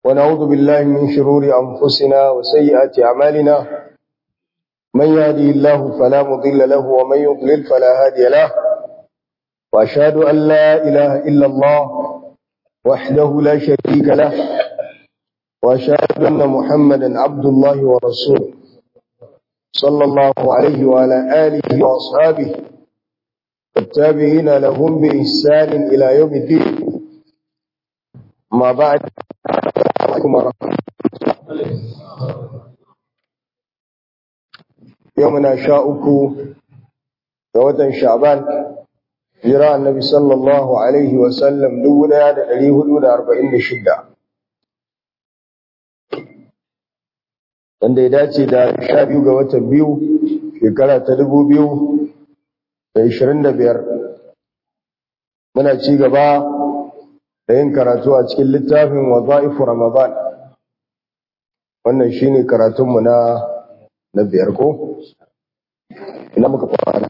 ونعوذ بالله من شرور أنفسنا وسيئات أعمالنا من يهدي الله فلا مضل له ومن يضلل فلا هادي له وأشهد أن لا إله إلا الله وحده لا شريك له وأشهد أن محمدا عبد الله ورسوله صلى الله عليه وعلى آله وأصحابه والتابعين لهم بإحسان إلى يوم الدين ما بعد عليكم ورحمة يومنا شاءكم ووتن شعبان jira annabi sallallahu alaihi wasallam dubu ɗaya da ɗari hudu da arba'in da shida wanda ya dace da sha biyu ga watan biyu shekara ta dubu biyu da ishirin da biyar muna ci gaba da yin karatu a cikin littafin waza'ifu ramadan wannan shine karatunmu na na biyar ko ina muka fara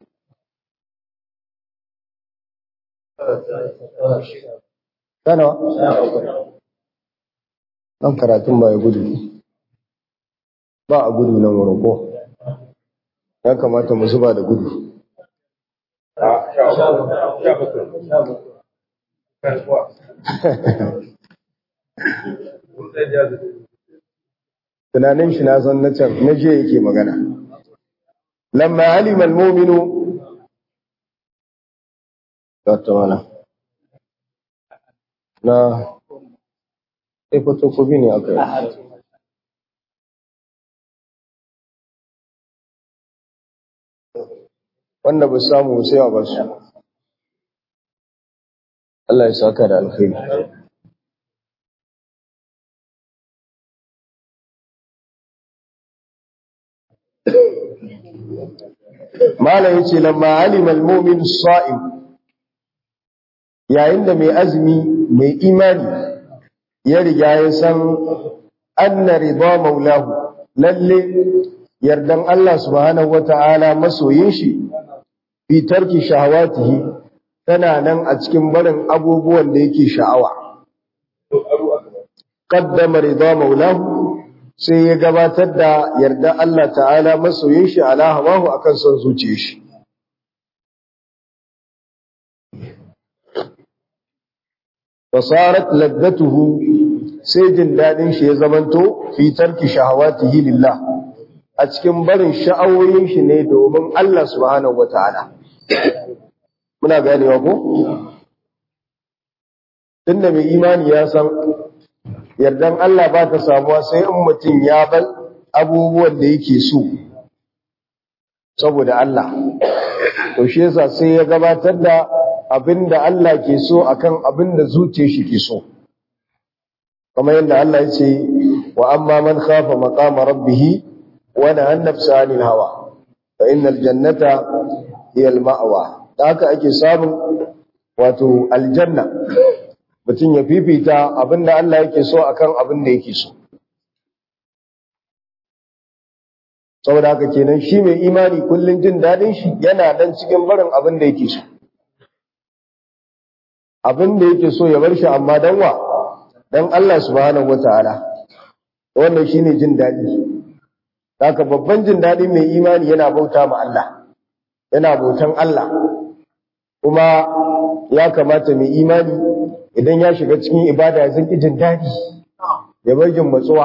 Kana Nan karatun ba ya gudu ba a gudu nan wurin ko ya kamata mu zuba da gudu tunanin shi na san na can na je yake magana lamma alima al-mu'minu tattauna na sai fotokofi ne aka yi wanda ba samu sai a basu Allah ya saka da alkhairi Malam yace lamma alima al-mu'min as-sa'im yayin da mai azumi mai imani ya riga ya san anna rida maulahu lalle yardan Allah subhanahu wata'ala masoyin shi fi tarki shahawatihi tana nan a cikin barin abubuwan da yake sha'awa qaddama rida maulahu sai ya gabatar da yarda Allah ta'ala masoyin shi ala hawahu akan son zuciyar shi fasarat laddatuhu sai jin dadin shi ya zamanto fi tarki shahawatihi lillah a cikin barin sha'awoyin shi ne domin Allah subhanahu wataala muna ganewa ko tunda mai imani ya san yardan Allah ba ta samuwa sai in mutum ya bar abubuwan da yake so saboda Allah to shi yasa sai ya gabatar da abinda Allah ke so akan abinda zuciyar shi ke so kamar yadda Allah ya ce wa amma man khafa maqama rabbih wa nahana nafsa 'anil hawa fa innal jannata hiya al-ma'wa da haka ake samun wato aljanna mutum ya fifita abinda Allah yake so akan abinda yake so saboda haka kenan shi mai imani kullun jin dadin shi yana dan cikin barin abinda yake so abin da yake so ya bar shi amma dan wa dan Allah subhanahu wataala wannan shine jin dadi haka babban jin dadi mai imani yana bauta ma Allah yana bautan Allah kuma ya kamata mai imani idan ya shiga cikin ibada ya zanki jin dadi ya bar jin matsuwa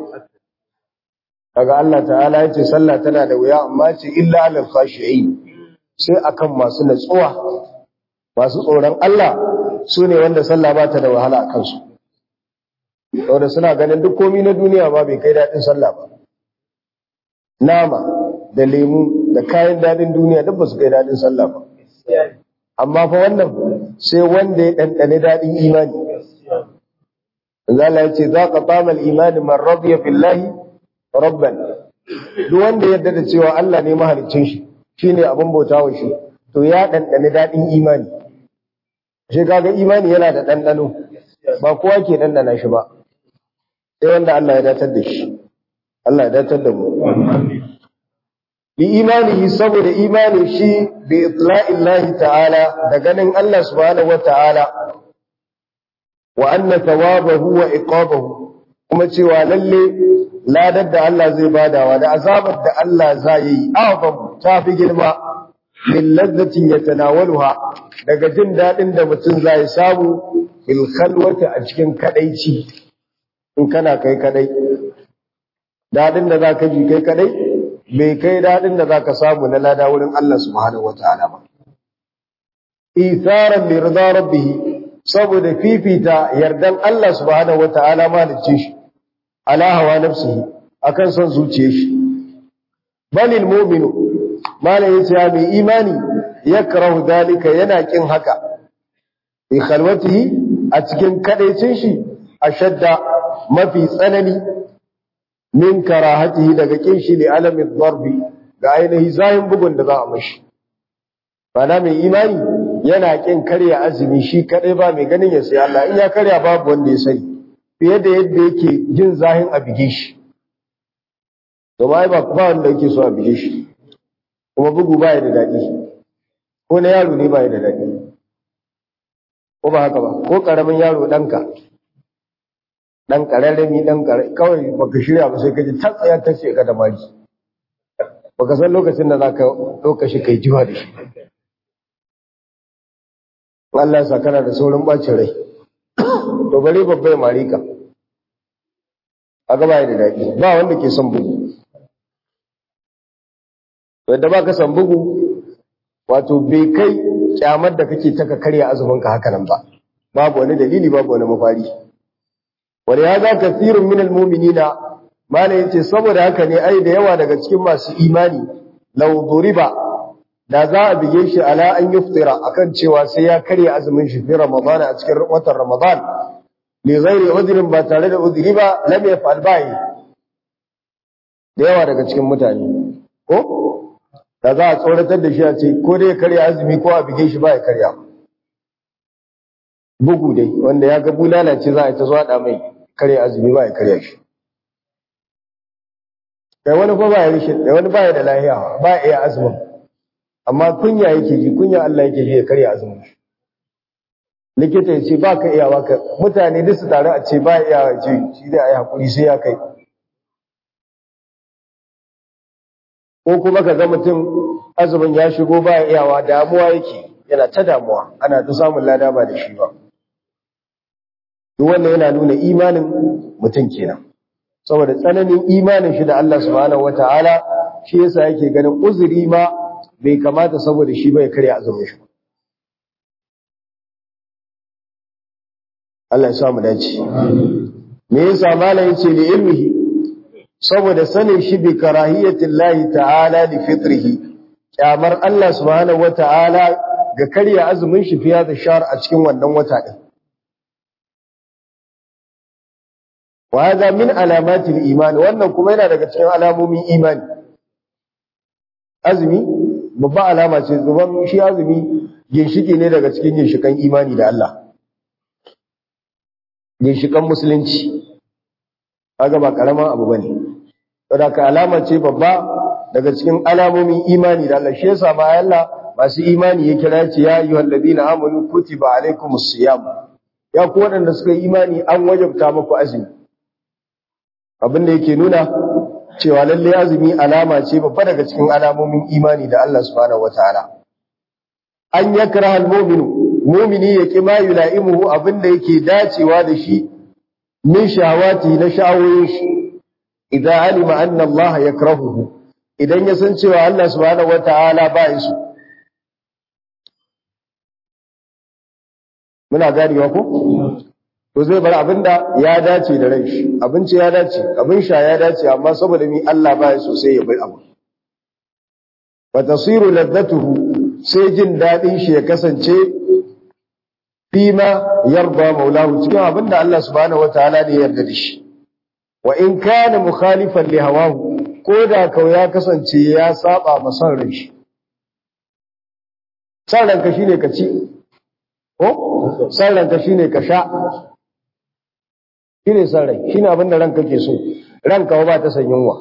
kaga Allah ta'ala ya ce sallah tana da wuya amma ce illa alal khashi'in sai akan masu natsuwa masu tsoron Allah su ne wanda sallah ba ta da wahala a kansu saboda suna ganin duk komi na duniya ba bai kai daɗin sallah ba nama da lemu da kayan daɗin duniya duk ba su kai daɗin sallah ba amma fa wannan sai wanda ya ɗanɗane daɗin imani Allah ya ce za ka tamal imani man radiya billahi rabban duk wanda yadda da cewa Allah ne mahaliccin shi shine abin bautawa shi to ya ɗanɗane daɗin imani shi kaga imani yana da ɗanɗano ba kowa ke ɗanɗana shi ba sai wanda Allah ya datar da shi Allah ya datar da mu bi imanihi saboda imani shi bi itla'illahi ta'ala da ganin Allah subhanahu wata'ala wa anna thawabahu wa iqabahu kuma cewa lalle ladar da Allah zai badawa da azabar da Allah zai yi azam ta fi girma min lazzatin yatanawaluha daga jin dadin da mutum zai samu fil khalwati a cikin kadaici in kana kai kadai dadin da zaka ji kai kadai bai kai dadin da zaka samu na lada wurin Allah subhanahu wataala ba isaran li rida rabbih saboda fifita yardan Allah subhanahu wataala malicin shi ala hawa nafsihi akan son zuciyar shi balil mu'minu malai yace ya mai imani yakrahu dalika yana kin haka bi khalwatihi a cikin kadaicin shi ashadda mafi tsanani min karahatihi daga kin shi li alami darbi ga ainihi zayin bugun da za a mashi bana mai imani yana kin karya azumi shi kadai ba mai ganin ya sai Allah in ya karya babu wanda ya sani fiye da yadda yake jin zahin a bige shi domin ai ba ba wanda yake so a bige shi kuma bugu ba ya da daɗi ko na yaro ne ba ya da daɗi ko ba haka ba ko ƙaramin yaro ɗanka ɗan ƙararrami ɗan ƙararrami kawai baka shirya ba sai ka ji ta tsaya ta ce ka da mari baka san lokacin da za ka ɗauka shi kai jiwa da shi Allah ya sa kana da saurin ɓacin rai to bari babba ya mari ka a gaba da daɗi ba wanda ke son bugu yadda ba ka son bugu wato bai kai kyamar da kake taka karya azumin ka haka nan ba babu wani dalili babu wani mafari wani ya za ka tsirin minal muminina mana yace saboda haka ne ai da yawa daga cikin masu imani lau duriba da za a bige shi ala an yuftira akan cewa sai ya karya azumin shi fi ramadan a cikin watan ramadan li ghairi udhrin ba tare da udhri ba lam yaf'al bai da yawa daga cikin mutane ko da za a tsoratar da shi a ce ko dai karya azumi ko a bige shi ba ya karya bugu dai wanda ya ga bulala ce za a ta zuwa da mai karya azumi ba ya karya shi kai wani ba ya rishi da wani ba ya da lahiya ba ya iya azumin amma kunya yake ji kunya Allah yake ji ya karya azumin shi likita ya ce ba ka iya ba ka mutane duk su tare a ce ba ya iya ce shi dai a yi hakuri sai ya kai ko kuma ka ga mutum azumin ya shigo ba ya iyawa damuwa yake yana ta damuwa ana ta samun lada ba da shi ba duk wannan yana nuna imanin mutum kenan saboda tsananin imanin shi da Allah subhanahu wataala shi yasa yake ganin uzuri ma bai kamata saboda shi bai karya azumin shi Allah ya sa mu dace me yasa malam yace li ilmihi saboda sanin shi bi karahiyatin lahi ta'ala li fitrihi kyamar Allah subhanahu wata'ala ga karya azumin shi fiya da shar a cikin wannan wata din wa hada min alamatil iman wannan kuma yana daga cikin alamomin imani azumi babba alama ce zuban shi azumi ginshiki ne daga cikin ginshikan imani da Allah ginshikan musulunci kaga ba karaman abu bane saboda ka alama ce babba daga cikin alamomin imani da Allah shi yasa ma Allah masu imani ya kira ce ya ayyuhal ladina amanu kutiba alaikumus siyam ya ku waɗanda suka yi imani an wajabta muku azumi abin da yake nuna cewa lalle azumi alama ce babba daga cikin alamomin imani da Allah subhanahu wataala an yakraha almu'minu mu'mini yake ma yula'imuhu abin da yake dacewa da shi min shawati na sha'awoyin shi idan alima anna Allah yakrahuhu idan ya san cewa Allah subhanahu wataala ba ya so muna ganewa ko to zai bar abinda ya dace da ran shi abinci ya dace abin sha ya dace amma saboda mi Allah ba ya so sai ya bar abu fa tasiru ladatuhu sai jin dadin shi ya kasance fima yarda maulahu cikin abinda Allah subhanahu wataala ne ya yarda da shi wa in kana mukhalifan li hawahu ko da kau ya kasance ya saba ma son ran shi son ranka shine ka ci ko son ranka shine ka sha shine son rai shine abin da ranka ke so ranka ba ta san yunwa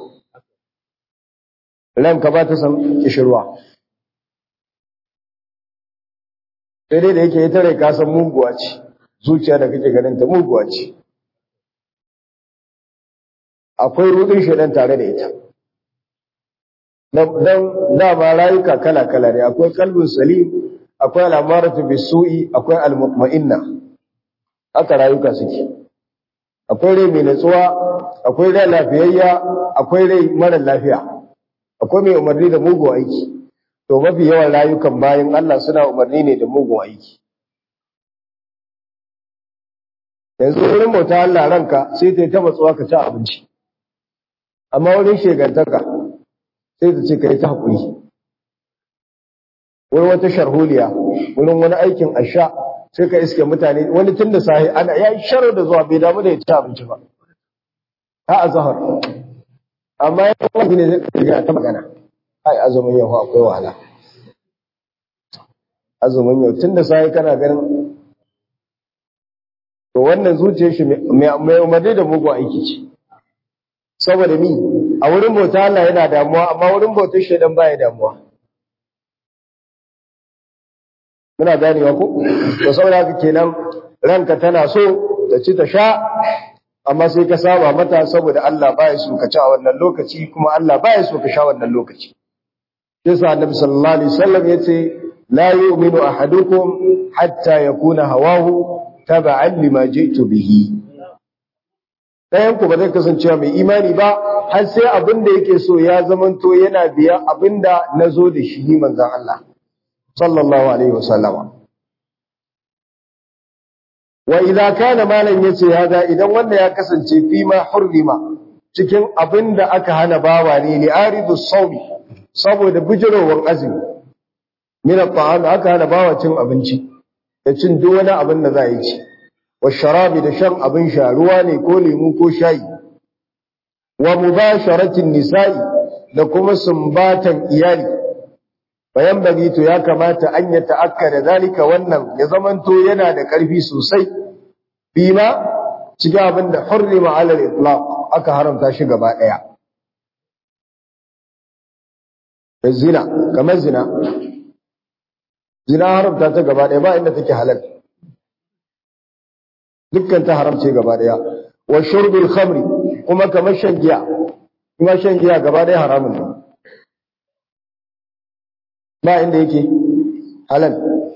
ranka ba ta san kishirwa sai dai da yake ita rai ka san muguwa ce zuciya da kake ganin ta muguwa ce akwai rudin shedan tare da ita dan dama rayuka kala-kala ne akwai kalbin salim akwai al'amaratu bisu'i akwai al-mutma'inna haka rayuka suke akwai rai mai natsuwa akwai rai lafiyayya akwai rai mara lafiya akwai mai umarni da mugun aiki to mafi yawan rayukan bayan Allah suna umarni ne da mugun aiki yanzu wurin bauta Allah ranka sai ta yi ta matsuwa ka ci abinci amma wurin shegantaka sai ta ce ka yi ta haƙuri wurin wata sharholiya wurin wani aikin asha sai ka iske mutane wani tun da sahi ana ya yi sharar da zuwa bai damu da ya ci abinci ba ha a zahar amma ya wani ne zai ta magana ai azumin yau akwai wahala azumin yau tun da sahi kana ganin to wannan zuciyar shi mai umarni da mugu aiki ce saboda mi a wurin bauta Allah yana damuwa amma wurin bautar shaidan baya damuwa muna ganewa ko to saboda haka kenan ranka tana so ta ci ta sha amma sai ka saba mata saboda Allah baya so ka ci a wannan lokaci kuma Allah baya so ka sha wannan lokaci yasa annabi sallallahu alaihi wasallam yace la yu'minu ahadukum hatta yakuna hawahu taba'an lima ji'tu bihi ɗayan ku ba zai kasance mai imani ba har sai abin da yake so ya zamanto yana biya abin da na zo da shi ni manzan Allah sallallahu alaihi wasallama wa idza kana malan yace hada idan wanda ya kasance fi ma hurrima cikin abin da aka hana bawa ne li aridu sawmi saboda bijirowar azumi min at-ta'am aka hana bawa cin abinci da cin duk wani abin da za yi ci wa sharabi da shan abin sha ruwa ne ko lemu ko shayi wa mubasharatin nisa'i da kuma sumbatan iyali bayan bagi to ya kamata an ya ta'akkada zalika wannan ya zamanto yana da ƙarfi sosai bima cikin abin da hurrima ala al-itlaq aka haramta shi gaba daya zina kamar zina zina haramta ta gaba daya ba inda take halal dukkan ta haramce gaba daya wa shurbil khamri kuma kamar shan giya kuma shan giya gaba daya haramun ne ba inda yake halal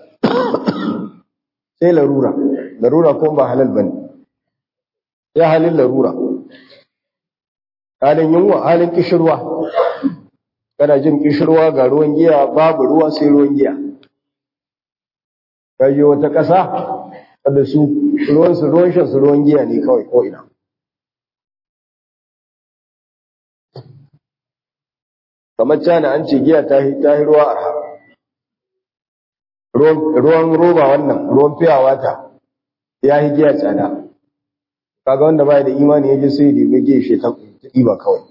sai larura larura kuma ba halal bane ya halin larura halin yunwa halin kishirwa kana jin kishirwa ga ruwan giya babu ruwa sai ruwan giya kaje wata ƙasa da su ruwan su ruwan shan su ruwan giya ne kawai ko ina kamar cana an ce giya ta yi ruwa arha ruwan roba wannan ruwan fiyawa ta ya yi giya tsada kaga wanda baya da imani ya je sai da mai giya shi ta ɗiba kawai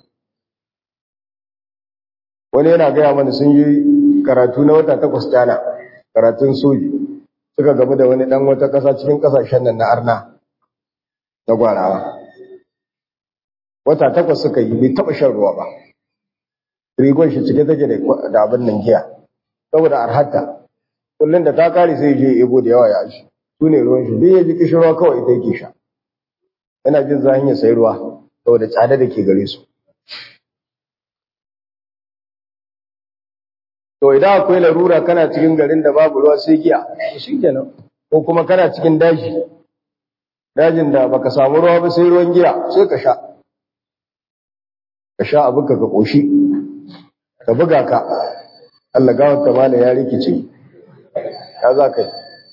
wani yana gaya mana sun yi karatu na wata takwas tana karatun soji suka gamu da wani ɗan wata ƙasa cikin ƙasashen nan na arna na gwarawa wata takwas suka yi bai taɓa shan ruwa ba rigon shi cike take da abin nan giya saboda arhatta kullum da ta kare sai je ebo da yawa ya shi su ne ruwan shi duk ya ji kishirwa kawai ita yake sha yana jin zahin ya sai ruwa saboda tsada da ke gare su to idan akwai larura kana cikin garin da babu ruwa sai giya shi kenan ko kuma kana cikin daji dajin da baka samu ruwa ba sai ruwan giya sai ka sha ka sha abin ka ka koshi ka buga ka Allah gawar ta mala ya rikice ya za ka yi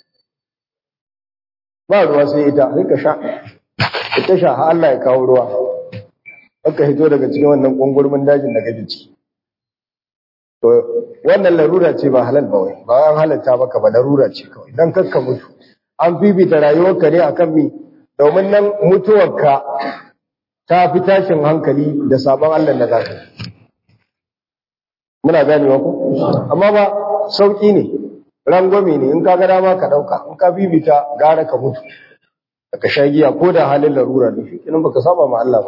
ba ruwa sai ita sai ka sha ita sha ha Allah ya kawo ruwa aka hito daga cikin wannan kungurmin dajin da kake ciki to wannan larura ce ba halal ba wai ba an halatta maka ba larura ce kawai dan kakka mutu an fifita rayuwarka ne akan mi domin nan mutuwarka ta fi tashin hankali da sabon Allah da zaka muna ganewa ko amma ba sauki ne rangwame ne in ka ga dama ka dauka in ka bibita gara ka mutu ka sha giya ko da halin larura ne shi kinan baka saba ma Allah ba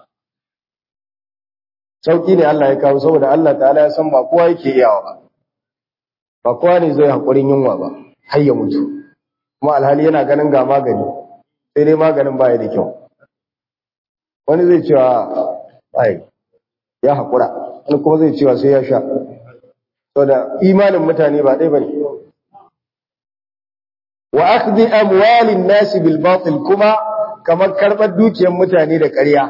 sauki ne Allah ya kawo saboda Allah ta'ala ya san ba kowa yake iyawa ba ba kowa ne zai hakurin yunwa ba har ya mutu kuma alhali yana ganin ga magani sai dai maganin baya da kyau wani zai cewa ai ya haƙura wani kuma zai cewa sai ya sha saboda imanin mutane ba ɗaya bane wa akhdhi amwalin nasi bil batil kuma kamar karɓar dukiyar mutane da ƙarya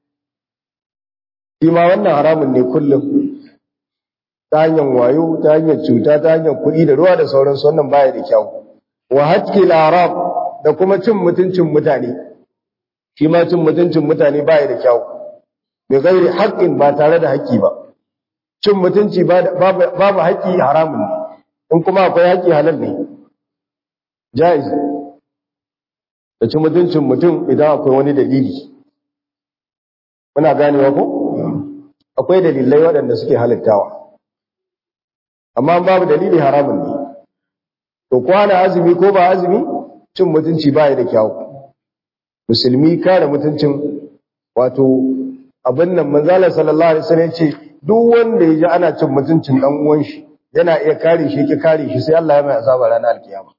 shi ma wannan haramun ne kullum ta hanyar wayo ta hanyar cuta ta hanyar kuɗi da ruwa da sauransu wannan baya da kyau wa hatkil arab da kuma cin mutuncin mutane shi ma cin mutuncin mutane baya da kyau bi ghairi haqqin ba tare da haƙƙi ba cin mutunci babu haƙƙi haramun ne in kuma akwai haƙƙi halal ne jaiz da cin mutuncin mutum idan akwai wani dalili muna ganewa ko akwai dalilai waɗanda suke halittawa amma babu dalili haramun ne to kwana azumi ko ba azumi cin mutunci baya da kyau musulmi kare mutuncin wato abin nan manzala sallallahu alaihi wasallam ce duk wanda ya ji ana cin mutuncin dan uwan shi yana iya kare shi ki kare shi sai Allah ya mai azaba ranar alkiyama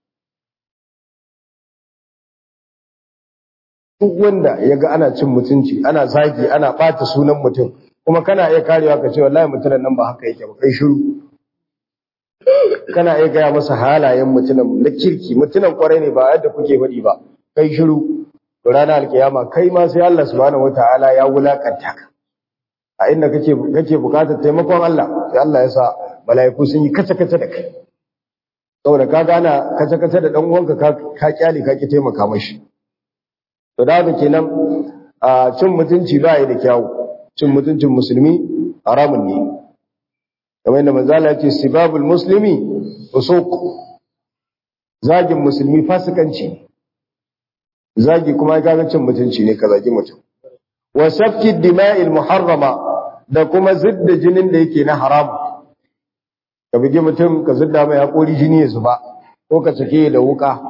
duk wanda ya ga ana cin mutunci ana zagi ana bata sunan mutum kuma kana iya karewa ka ce wallahi mutumin nan ba haka yake ba kai shiru kana iya gaya masa halayen mutumin na kirki mutumin kwarai ne ba yadda kuke faɗi ba kai shiru to ranar alkiyama kai ma sai Allah subhanahu wataala ya wulakanta ka a inda kake kake bukatar taimakon Allah sai Allah ya sa mala'iku sun yi kace kace da kai saboda ka gana kace kace da dan uwanka ka ka kyale ka ki taimaka mashi to da haka kenan a cin mutunci ba da kyawu cin mutuncin musulmi haramun ne kamar yadda manzala ya ce sibabul muslimi usuq zagin musulmi fasikanci ne zagi kuma ya kaga cin mutunci ne ka zagi mutum wa safki dima'il muharrama da kuma zidda jinin da yake na haram ka bugi mutum ka zidda mai hakori jini ya zuba ko ka sake da wuka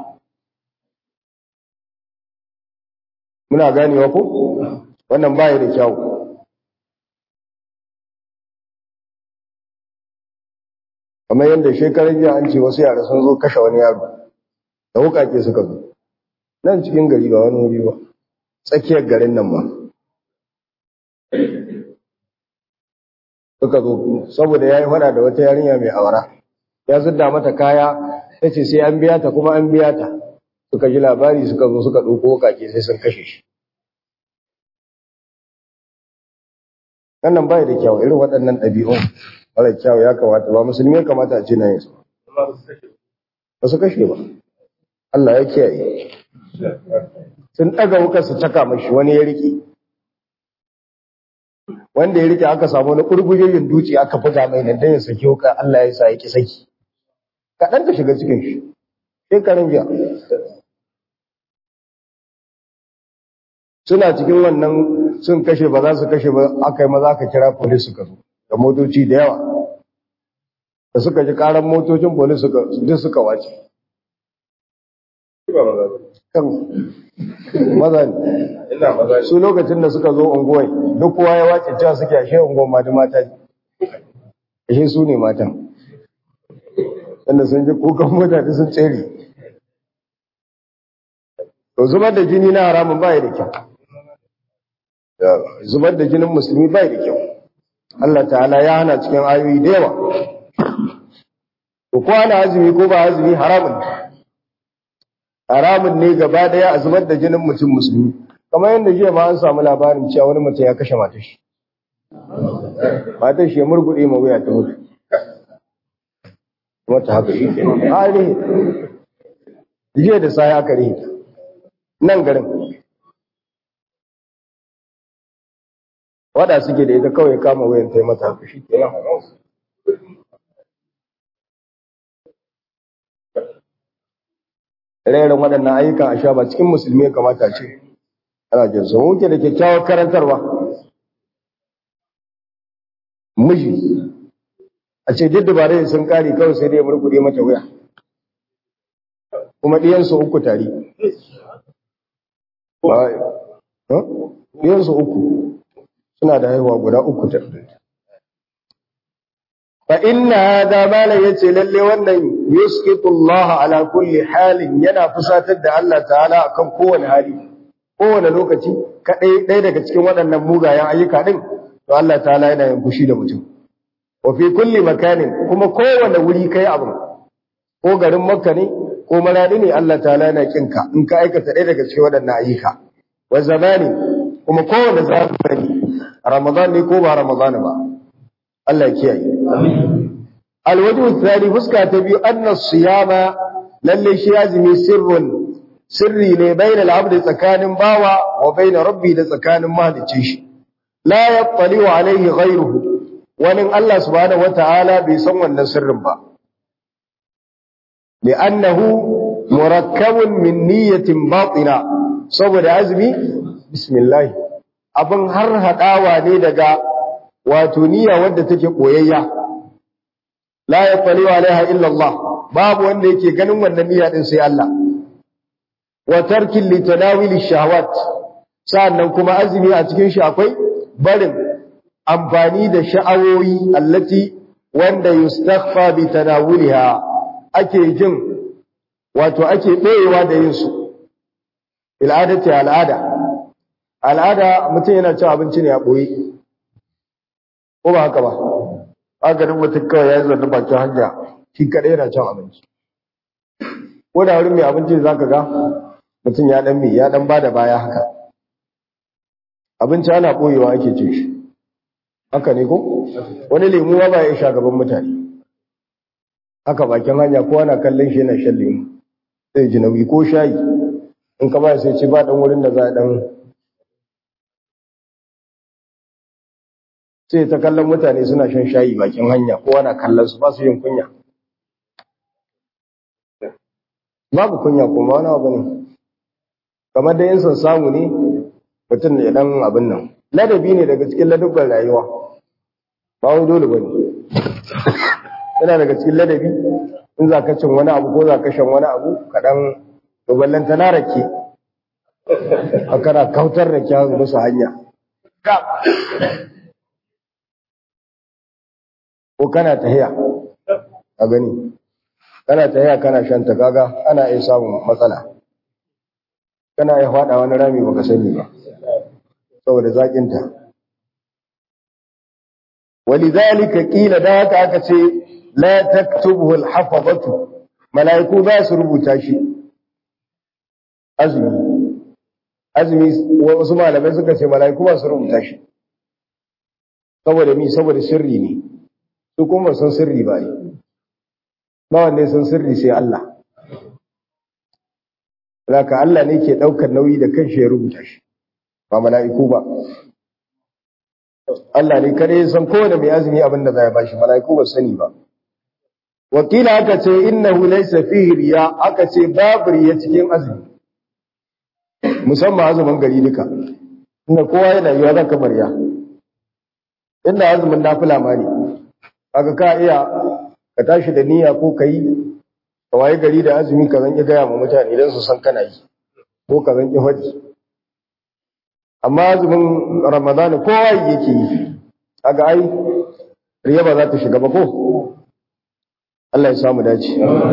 muna ganewa ko wannan baya da kyau kamar yadda shekaran jiya an ce wasu yara sun zo kashe wani yaro da wukake suka zo nan cikin gari ba wani wuri ba tsakiyar garin nan ba suka zo saboda ya yi fada da wata yarinya mai awara ya zudda mata kaya ta ce sai an biya ta kuma an biya ta suka ji labari suka zo suka ɗauko wukake sai sun kashe shi wannan bai da kyau irin waɗannan ɗabi'un mara kyau ya kamata ba musulmi ya kamata a ce na yin su ba su kashe ba Allah ya kiyaye sun ɗaga wukar su caka mashi wani ya riƙe wanda ya riƙe aka samu wani ƙurgujeyin duci aka buga mai nan dan ya saki wukar Allah ya sa ya ki saki kaɗan ka shiga cikin shi shekarun jiya suna cikin wannan sun kashe ba za su kashe ba aka yi maza aka kira polis suka zo da motoci da yawa da suka ji karan motocin polis suka duk suka wace kan maza ne su lokacin da suka zo unguwai duk kowa ya wace cewa suke ashe unguwan ma da mata ashe su ne matan wanda sun ji kukan mutane sun tsere to zubar da jini na haramun baya da kyau zubar da jinin musulmi bai da kyau Allah ta'ala ya hana cikin ayoyi da yawa ko ana azumi ko ba azumi haramun ne haramun ne gaba daya a zubar da jinin mutum musulmi kamar yadda jiya ma an samu labarin cewa wani mutum ya kashe matar shi matar shi ya murgude ma wuya ta mutu kuma ta haka shi ke a rihe jiya da sai aka rihe nan garin wada suke da ita kawai kama wayan ta yi mata haka shi kenan rairin waɗannan ayyukan a sha ba cikin musulmi ya kamata ce ana jin su muke da kyakkyawar karantarwa miji a ce duk dabarai sun kare kawai sai dai murkuɗe mata wuya kuma ɗiyansu uku tare ɗiyansu uku suna da haihuwa guda uku ta fa inna hadha mala yace lalle wannan yusqitu Allah ala kulli halin yana fusatar da Allah ta'ala akan kowane hali kowane lokaci kadai ɗaya daga cikin waɗannan mugayen ayyuka din to Allah ta'ala yana yin fushi da mutum wa fi kulli makanin kuma kowane wuri kai abin ko garin Makka ne ko maradi ne Allah ta'ala yana kinka in ka aikata ɗaya daga cikin waɗannan ayyuka wa zamani kuma kowane zamani Ramadan ne ko ba Ramadan ba Allah ya kiyaye alwajhu thani fuska ta biyu anna siyama lalle shi azumi sirrun sirri ne baina al-abd tsakanin bawa wa baina rabbi da tsakanin mahaliccin shi la yattali alaihi ghayruhu wani Allah subhanahu wata'ala bai san wannan sirrin ba li'annahu murakkabun min niyyatin batina saboda azumi bismillah abin har hadawa ne daga wato niyya wadda take koyayya la yattali alaiha illa Allah babu wanda yake ganin wannan niyya din sai Allah wa tarkin litanawili shahawat sa'annan kuma azumi a cikin shi akwai barin amfani da sha'awoyi allati wanda yustakhfa bi tanawuliha ake jin wato ake ɗoyewa da yin su al'adati al'ada al'ada mutum yana cin abinci ne a ɓoye ko ba haka ba agarin mutum kawai ya yi zanne bakin hanya shi kaɗai yana cin abinci ko da wurin mai abinci za ka ga mutum ya ɗan mai ya ɗan ba da baya haka abinci ana ɓoyewa ake ce shi haka ne ko wani lemu ba ya sha gaban mutane haka bakin hanya ko ana kallon shi yana shan lemu sai ji nauyi ko shayi in ka ba sai ce ba dan wurin da za a dan sai ta kallon mutane suna shan shayi bakin hanya ko ana kallon su ba su yin kunya babu kunya kuma wani abu ne kamar da yin son samu ne mutum ya dan abin nan ladabi ne daga cikin ladabban rayuwa ba wai dole bane yana daga cikin ladabi in za ka cin wani abu ko za ka shan wani abu kaɗan duballanta na rake a kana kautar da kyawun musu hanya ko kana tahiya a gani kana tahiya kana shan ta kaga ana iya samun matsala kana iya faɗa wani rami baka sani ba saboda zaƙinta ولذلك قيل ذاك aka ce la taktubuhu al-hafazatu malaiku ba su rubuta shi azumi azumi wasu malamai suka ce malaiku ba su rubuta shi saboda mi saboda sirri ne su kuma san sirri ba ne ba wanda san sirri sai Allah Zaka Allah ne ke daukar nauyi da kanshi ya rubuta shi ba mala'iku ba Allah ne kare san kowane mai azumi abin da zai bashi mala'iku ba sani ba wakila aka ce innahu laysa fihi riya aka ce babu riya cikin azumi musamman azumin gari duka inda kowa yana yiwa zan kamar ya inda azumin nafila ma ne aka ka iya ka tashi da niyya ko kai ka waye gari da azumi ka zan ki gaya ma mutane idan su san kana yi ko ka zan ki faɗi amma azumin ramadana kowa yake yi kaga ai riya ba za ta shiga ba ko Allah ya samu dace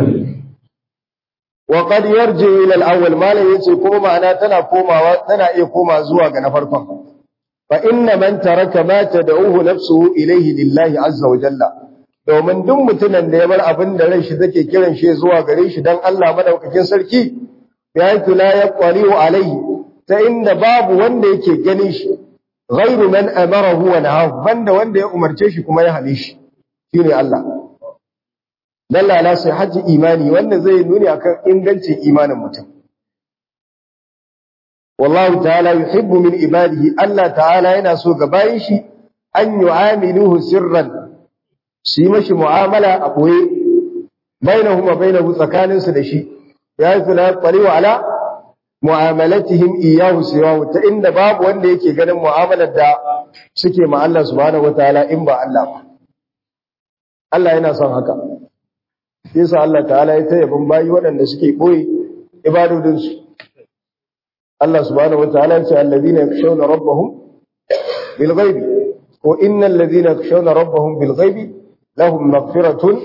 wa qad yarji ila al-awwal malan yace kuma ma'ana tana komawa tana iya koma zuwa ga na farkon fa inna man taraka ma tad'uhu nafsuhu ilayhi lillahi azza wa jalla domin duk mutumin da ya bar abin da ran shi take kiran shi zuwa gare shi dan Allah madaukakin sarki ya la yaqaliu alayhi ta inda babu wanda yake ganin shi ghairu man amarahu wa nahahu banda wanda ya umarce shi kuma ya hane shi shine Allah dalla ala sihhati imani wanda zai nuni akan ingancin imanin mutum wallahu ta'ala yuhibbu min ibadihi Allah ta'ala yana so ga bayin shi an yu'amiluhu sirran su yi mashi mu'amala a boye bainahuma bainahu tsakaninsu da shi ya yi fila wa ala mu'amalatihim iyyahu siwahu ta inda babu wanda yake ganin mu'amalar da suke ma Allah subhanahu wataala in ba Allah ba Allah yana son haka yasa Allah ta'ala ya ta yabin bayi waɗanda suke boye ibadodin su Allah subhanahu wataala ya ce allazina yakhshawna rabbahum bil ghaibi ko innal ladina yakhshawna rabbahum bil ghaibi lahum maghfiratun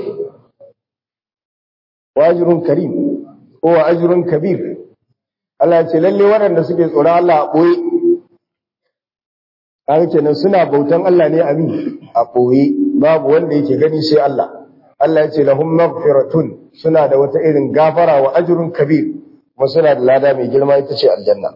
wa ajrun karim ko wa ajrun kabir Allah ce lalle waɗanda suke tsoron Allah a ɓoye kaga kenan suna bautan Allah ne a mi a ɓoye babu wanda yake gani sai Allah Allah ya ce lahum maghfiratun suna da wata irin gafara wa ajrun kabir kuma suna da lada mai girma ita ce aljanna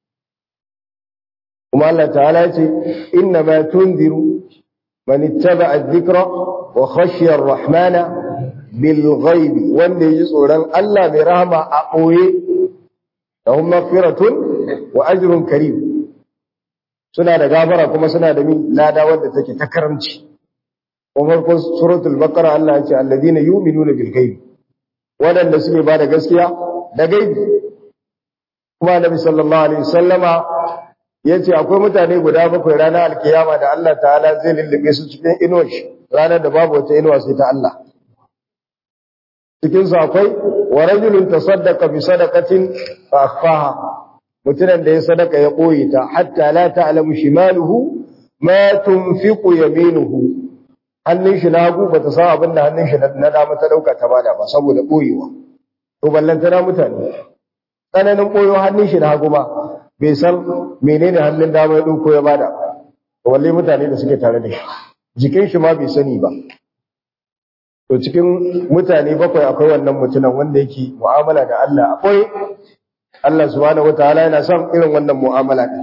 kuma Allah ta'ala ya ce inna ma tunziru man ittaba'a adh-dhikra wa khashiya ar-rahmana bil ghaibi wanda yaji tsoron Allah mai rahama a ɓoye lahum maghfiratun wa ajrun karim suna da gafara kuma suna da min lada wanda take ta karamci kuma farkon suratul baqara Allah ya ce alladina yu'minuna bil ghaib wadanda suke bada gaskiya da gaibi kuma Annabi sallallahu alaihi wasallama yace akwai mutane guda bakwai ranar alkiyama da Allah ta'ala zai lullube su cikin inuwar shi ranar da babu wata inuwa sai ta Allah cikin su akwai wa rajulun tasaddaqa bi sadaqatin fa akhfaha mutumin da ya sadaka ya ɓoye ta hatta la ta'lamu shimaluhu ma tunfiqu yaminuhu hannun shi na hagu bata san abin da hannun shi na dama ta dauka ta bada ba saboda ɓoyewa to ballanta na mutane tsananin ɓoyo hannun shi na hagu ba bai san menene hannun dama ya dauko ya bada to walle mutane da suke tare da shi jikin shi ma bai sani ba to cikin mutane bakwai akwai wannan mutumin wanda yake mu'amala da Allah akwai Allah subhanahu wataala yana son irin wannan mu'amala din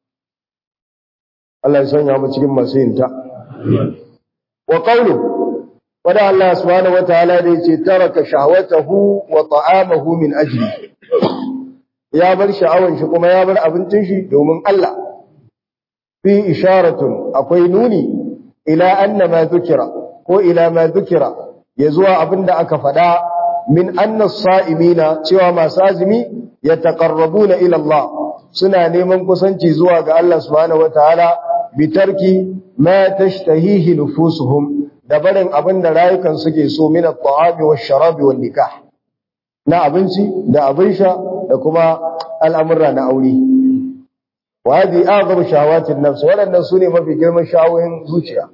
Allah ya sanya mu cikin masu yin ta wa qawlu wada Allah subhanahu wataala da yace taraka shahwatahu wa ta'amahu min ajli ya bar sha'awan shi kuma ya bar abincin shi domin Allah fi isharatun akwai nuni ila anna ma dhukira ko ila ma dhukira ya zuwa abinda aka faɗa min anna sa'imina cewa masu azumi yataqarrabuna ila Allah suna neman kusanci zuwa ga Allah subhanahu wataala bitarki ma tashtahihi nufusuhum da barin abin da rayukan suke so min at-ta'ami wash-sharabi wan-nikah na abinci da abin sha da kuma al'amurra na aure wa hadi a'zamu shahawatin nafs wadannan sune mafi girman shawoyin zuciya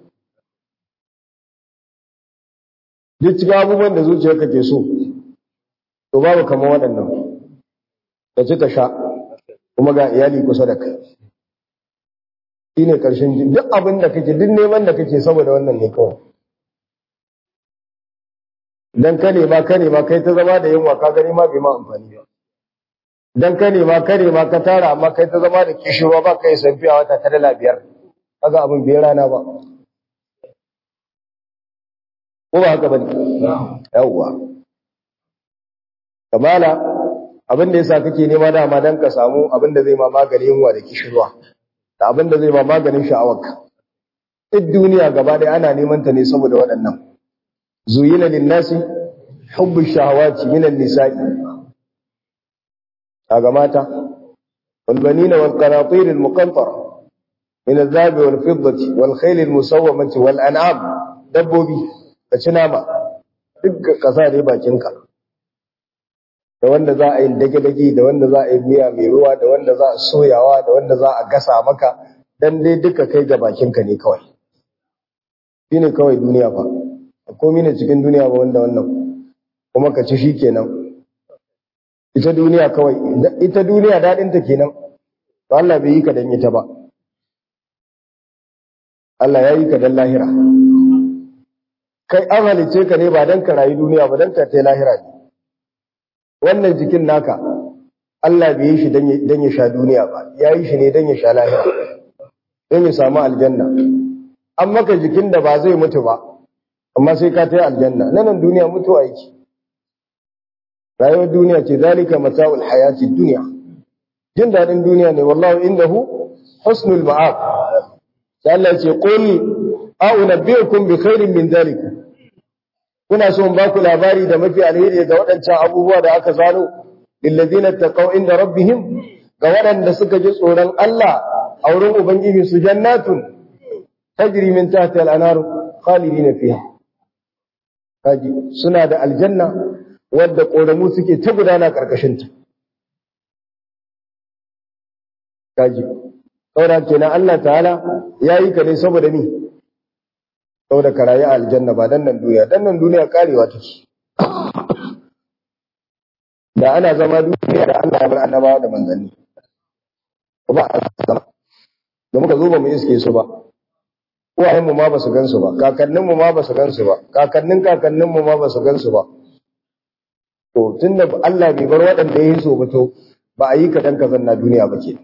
duk cikin abubuwan da zuciyarka ke so to babu kamar waɗannan ka ci ka sha kuma ga iyali kusa da kai shi ne ƙarshen duk abin da kake duk neman da kake saboda wannan ne kawai dan ka nema ka nema kai ta zama da yunwa ka gani ma bai ma amfani ba dan ka nema ka nema ka tara amma kai ta zama da kishirwa ba kai san fiya wata ta dala biyar kaga abin bai rana ba ko ba haka bane yawwa kamala abin da yasa kake nema dama dan ka samu abin da zai ma maganin yunwa da kishirwa da abin da zai ma maganin sha'awarka duk duniya gaba ɗaya ana neman ta ne saboda waɗannan zuyina linnasi hubbu shahawati minan nisa'i kaga mata wal banina wal qanatir al muqantara min al dhahab wal fiddati wal khayl al musawwamati wal an'am dabbobi ka ci nama duk kasa dai bakinka da wanda za a yi dage-dage da wanda za a yi miya mai ruwa da wanda za a soyawa da wanda za a gasa maka dan dai duka kai ga bakinka ne kawai shi ne kawai duniya fa komi ne cikin duniya ba wanda wannan kuma ka ci shi kenan ita duniya kawai ita duniya daɗinta kenan to Allah bai yi ka dan ita ba Allah ya yi ka dan lahira kai an halice ka ne ba dan ka rayu duniya ba dan ka ta lahira ne wannan jikin naka Allah bai yi shi dan ya sha duniya ba ya yi shi ne dan ya sha lahira dan ya samu aljanna an maka jikin da ba zai mutu ba amma sai ka tai aljanna nan duniya mutu aiki rayuwar duniya ce zalika mata'ul hayati dunya jin dadin duniya ne wallahi indahu husnul ma'ab sai Allah ce qul a'unabbiukum bi khairin min dhalik kuna so in ba ku labari da mafi alheri ga waɗancan abubuwa da aka zano lillazina taqaw inda rabbihim ga waɗanda suka ji tsoron Allah a wurin ubangiji su jannatun tajri min tahtiha al-anhar khalidina fiha kaji suna da aljanna wadda koramu suke ta gudana karkashin ta kaji saboda kenan Allah ta'ala yayi ka ne saboda ni saboda ka rayu a aljanna ba dan nan duniya dan nan duniya karewa take da ana zama duniya da Allah ya bar annabawa da manzanni ba a zama da muka zo ba mu iske su ba uwayen mu ma ba su gansu ba kakannin mu ma ba su gansu ba kakannin kakannin mu ma ba su gansu ba to tunda Allah bai bar waɗanda ya yi so ba to ba a yi ka dan kazan na duniya ba ke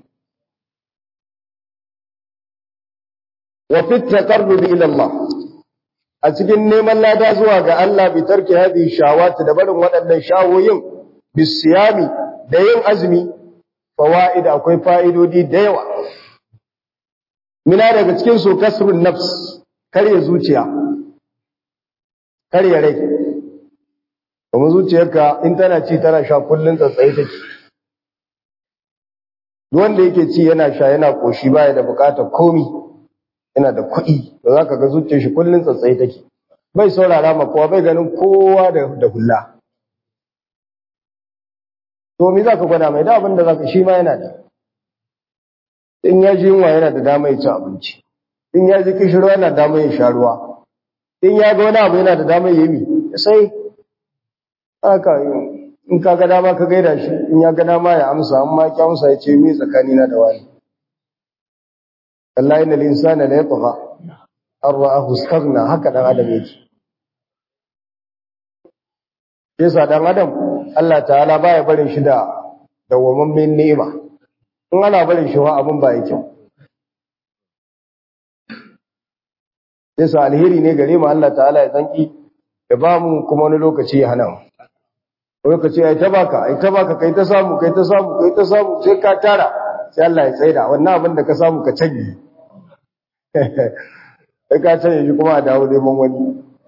wa fi taqarrub ila Allah a cikin neman lada zuwa ga Allah bi tarki hadhihi shawati da barin waɗannan shawoyin bisiyami da yin azumi fawaid akwai fa'idodi da yawa mina daga cikin su kasrun nafs karya zuciya karya rai kuma zuciyarka in tana ci tana sha kullun tsatsaye take duk wanda yake ci yana sha yana koshi baya da bukatar komi yana da kuɗi da zaka ga zuciyar shi kullun tsatsaye take bai saurara ma kowa bai ganin kowa da da hulla to me zaka gwada mai da abin da zaka shi ma yana da in ya ji yunwa yana da dama ya ci abinci in ya ji kishirwa yana da dama ya sha ruwa in ya ga wani abu yana da dama ya yi sai haka in ka ga dama ka gaida shi in ya ga dama ya amsa amma ki amsa ya ce me tsakani na da wani wallahi innal insana la yatgha an ra'ahu istaghna haka dan adam yake yasa dan adam Allah ta'ala baya barin shi da dawwamammen ni'ima in ana barin shi wa abun ba yake yasa alheri ne gare mu Allah ta'ala ya zanki ya ba mu kuma wani lokaci ya hana mu lokaci ai ta baka ai ta baka kai ta samu kai ta samu kai ta samu sai ka tara sai Allah ya tsaida wannan abin da ka samu ka canje sai ka canje shi kuma a dawo neman wani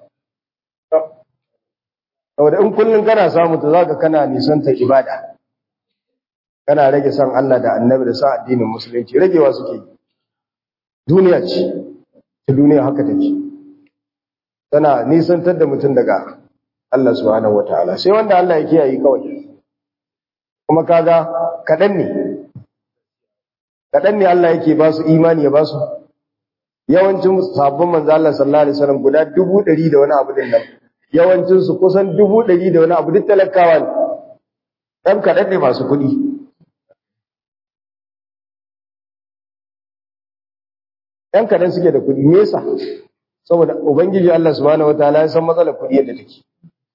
saboda in kullum kana samu to zaka kana nisanta ibada kana rage san Allah da Annabi da sa addinin musulunci ragewa suke duniya ce ta duniya haka take tana nisantar da mutum daga Allah subhanahu wataala sai wanda Allah ya kiyaye kawai kuma kaga kadan ne kadan ne Allah yake ba su imani ya ba su yawancin sabbin manzo Allah sallallahu alaihi wasallam guda 100 da wani abu din nan yawancin su kusan 100 da wani abu duk talakawa ne dan kadan ne masu kuɗi ɗan kadan suke da kuɗi me yasa saboda ubangiji Allah subhanahu wataala ya san matsalar kuɗi yadda take shi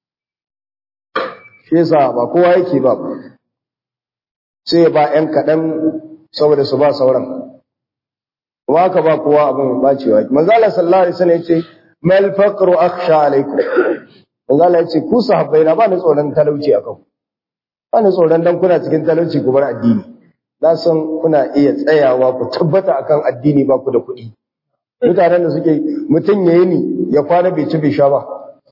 yasa ba kowa yake ba sai ba ‘yan kaɗan saboda su ba sauran kuma aka ba kowa abin bacewa manzala sallallahu alaihi wasallam yace mal faqru akhsha alaikum manzala yace ku sahabbai na ba ni tsoron talauci akan ba ni tsoron dan kuna cikin talauci ku bar addini na san kuna iya tsayawa ku tabbata akan addini ba ku da kuɗi mutanen da suke mutum yayi ni ya kwana bai ci bai sha ba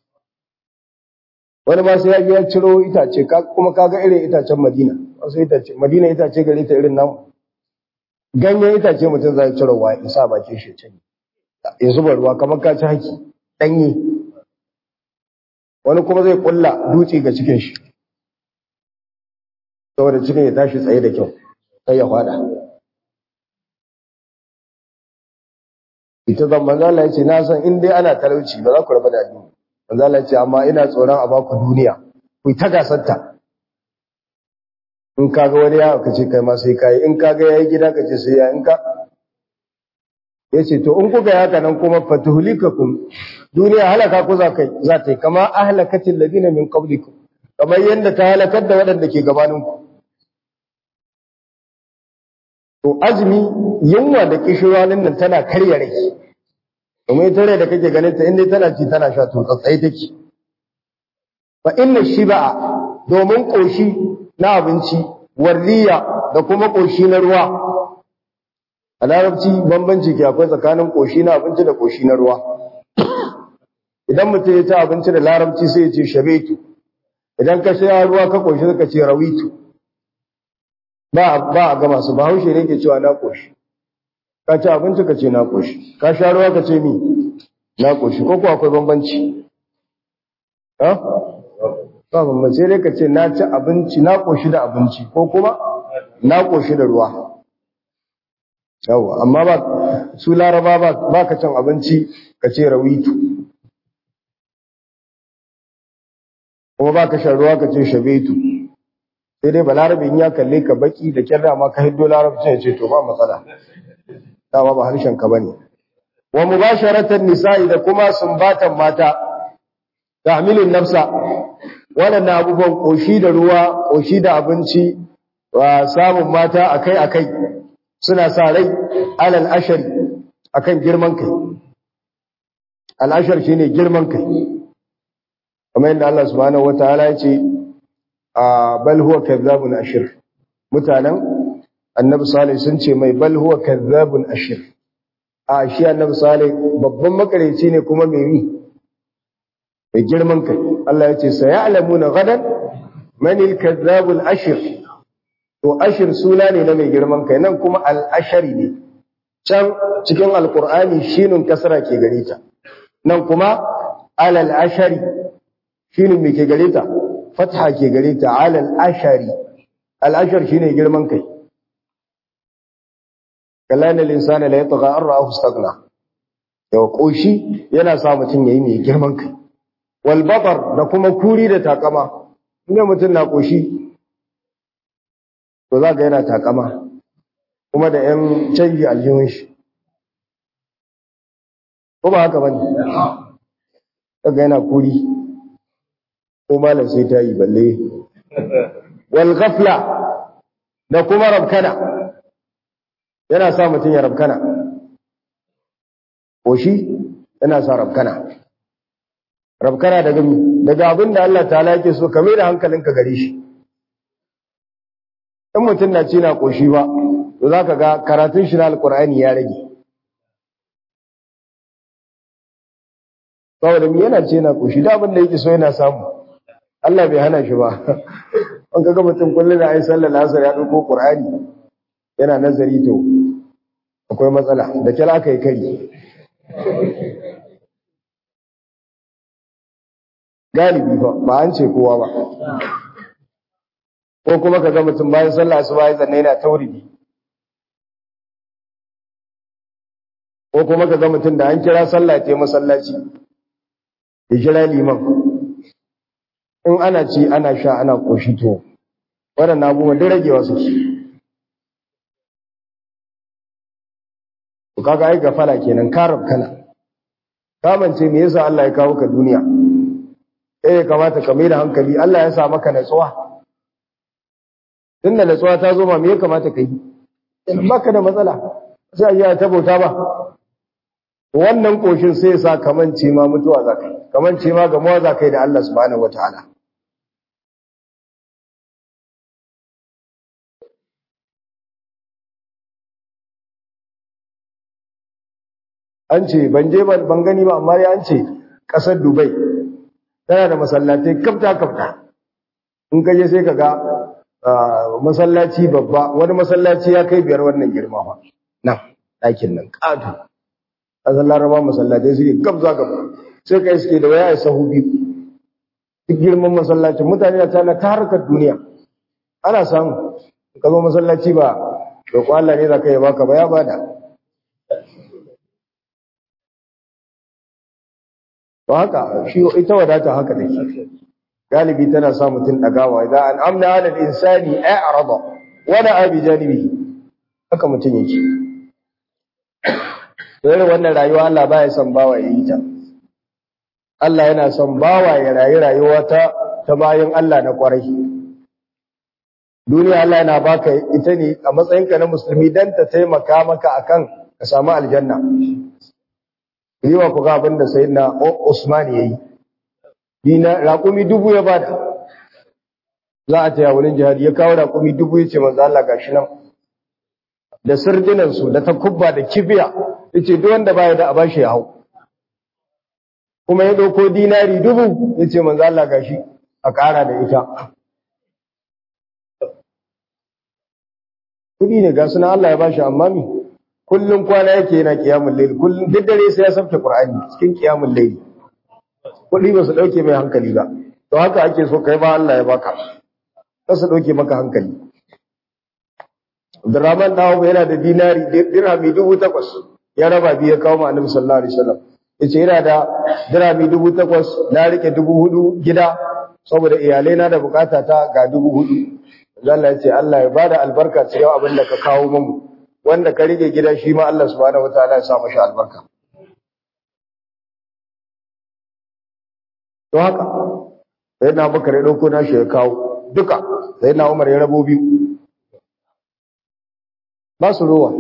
wani ma sai ya ya ciro itace kuma kaga irin itacen Madina wasu itace Madina itace gare ta irin namu ganyen itace mutum zai ciro wa ya sa bakin shi can ya zuba ruwa kamar ka ci haki danye wani kuma zai kulla dutse ga cikin shi saboda cikin ya tashi tsaye da kyau sai ya fada ita zan manzo Allah ya ce na san in dai ana talauci ba za ku raba da addini manzo Allah ce amma ina tsoron a baku duniya ku ta gasarta in kaga wani ya ka ce kai ma sai kai in kaga yayi gida ka ce sai ya in ka yace to in kuka yaka nan kuma fatuhlikakum duniya halaka ku za kai za ta yi kama ahlakatil ladina min qablikum kamar yanda ta halakar da waɗanda ke gabanin ku to azumi yunwa da kishirwanin nan tana karya rai domin ita rai da kake ganin ta inda tana ci tana sha to tsatsai take fa inna shiba'a domin koshi na abinci warriya da kuma koshi na ruwa a larabci bambanci ke akwai tsakanin koshi na abinci da koshi na ruwa idan mutum ya ci abinci da larabci sai ya ce shabetu idan ka sha ruwa ka koshi ka ce rawitu ba ba a gama su bahaushe ne ke cewa na koshi ka ci abinci ka ce na koshi ka sha ruwa ka ce mi na koshi ko kuwa akwai bambanci ha ba bambanci dai ka ce na ci abinci na koshi da abinci ko kuma na koshi da ruwa yawa amma ba su laraba ba ka cin abinci ka ce rawitu kuma ba ka shan ruwa ka ce shabetu sai dai balarabe in ya kalle ka baki da kyar dama ka hiddo larabci ya ce to ba matsala dama ba harshen ka bane wa mubasharatan nisa'i da kuma sumbatan mata tahmilun nafsa waɗannan abubuwan koshi da ruwa koshi da abinci wa samun mata akai akai suna sa rai alal ashari akan girman kai al ashar shine girman kai kamar yadda Allah subhanahu wataala ya ce bal huwa kadhabun ashir mutanen annabi salih sun ce mai bal huwa kadhabun ashir a shi annabi salih babban makareci ne kuma mai yi mai girman kai Allah ya ce sayalamuna gadan man al-kadhabul ashir to ashir suna ne na mai girman kai nan kuma al-ashari ne can cikin alqur'ani shinun kasra ke gare ta nan kuma alal ashari shinun me ke gare ta fatha ke gare ta alal ashari al-ashar shine girman kai kalana linsana la yatgha an ra'ahu istaghna yau koshi yana sa mutum yayi mai girman kai wal batar da kuma kuri da takama inda mutum na koshi to zaka yana takama kuma da yan canji aljihun shi ko ba haka bane kaga yana kuri ko malam sai ta yi balle wal ghafla da kuma rabkana yana sa mutum ya rabkana ko shi yana sa rabkana rabkana daga daga abin da Allah ta'ala yake so ka mai da hankalinka gare shi in mutum na ci na koshi ba to zaka ga karatun shi na alqur'ani ya rage saboda mi yana ce na koshi da abin da yake so yana samu Allah bai hana shi ba an kaga mutum kullum da ai sallar asar ya dauko qur'ani yana nazari to akwai matsala da kira aka yi kari galibi ba ba an ce kowa ba ko kuma ka ga mutum bayan sallah su bayan zanne yana tauridi ko kuma ka ga mutum da an kira sallah ce masallaci ya kira liman in ana ci ana sha ana koshi to waɗannan abubuwan da ragewa suke to kaga ai gafala kenan karab kana kamance me yasa Allah ya kawo ka duniya eh ya kamata ka mai da hankali Allah ya sa maka natsuwa tunda natsuwa ta zo ma me ya kamata ka yi in baka da matsala sai ya ta bauta ba wannan koshin sai ya sa kamance ma mutuwa zakai kamance ma gamuwa zakai da Allah subhanahu wataala an ce ban je ban gani ba amma an ce kasar Dubai tana da masallatai kafta kafta in ka je sai ka ga masallaci babba wani masallaci ya kai biyar wannan girma fa nan ɗakin nan ƙato ƙasar laraba masallatai suke gabza gaba sai ka iske da waya ya sahu biyu duk girman masallacin mutane na tana ta harkar duniya ana samu ka zo masallaci ba roƙo Allah ne za ka yi baka ba ya bada to haka shi ita wadata haka take galibi tana sa mutum dagawa idan an amna ala al-insani a'rada wa la bi janibihi haka mutum yake dole wannan rayuwa Allah baya son bawa yayi ta Allah yana son bawa ya rayu rayuwa ta ta bayan Allah na kwarai duniya Allah yana baka ita ne a matsayinka na musulmi dan ta taimaka maka akan ka samu aljanna riwa ku ga abin da sayyidina Usman yayi dina raƙumi dubu ya bada za a taya wurin jihadi ya kawo raƙumi dubu ya ce manzo Allah gashi nan da sirdinan su da takubba da kibiya yace duk wanda baya da a bashi ya hau kuma ya dauko dinari dubu yace manzo Allah gashi a ƙara da ita kudi ne ga suna Allah ya bashi amma mi kullum kwana yake yana kiyamul layl kullum duk dare sai ya sauke qur'ani cikin kiyamul layl kudi ba su dauke mai hankali ba to haka ake so kai ba Allah ya baka ka su dauke maka hankali Abdurrahman dawo yana da dinari dirhami dubu takwas ya raba biyu ya kawo ma annabi sallallahu alaihi wasallam yace yana da dirhami dubu takwas na rike dubu hudu gida saboda iyalai na da bukata ta ga dubu hudu Allah ya ce Allah ya bada albarka cikin abin da ka kawo mun wanda ka rike gida shi ma Allah subhanahu wataala ya sa mashi albarka to haka sai na bakar ya dauko nashi ya kawo duka sai na Umar ya rabo biyu ba su ruwa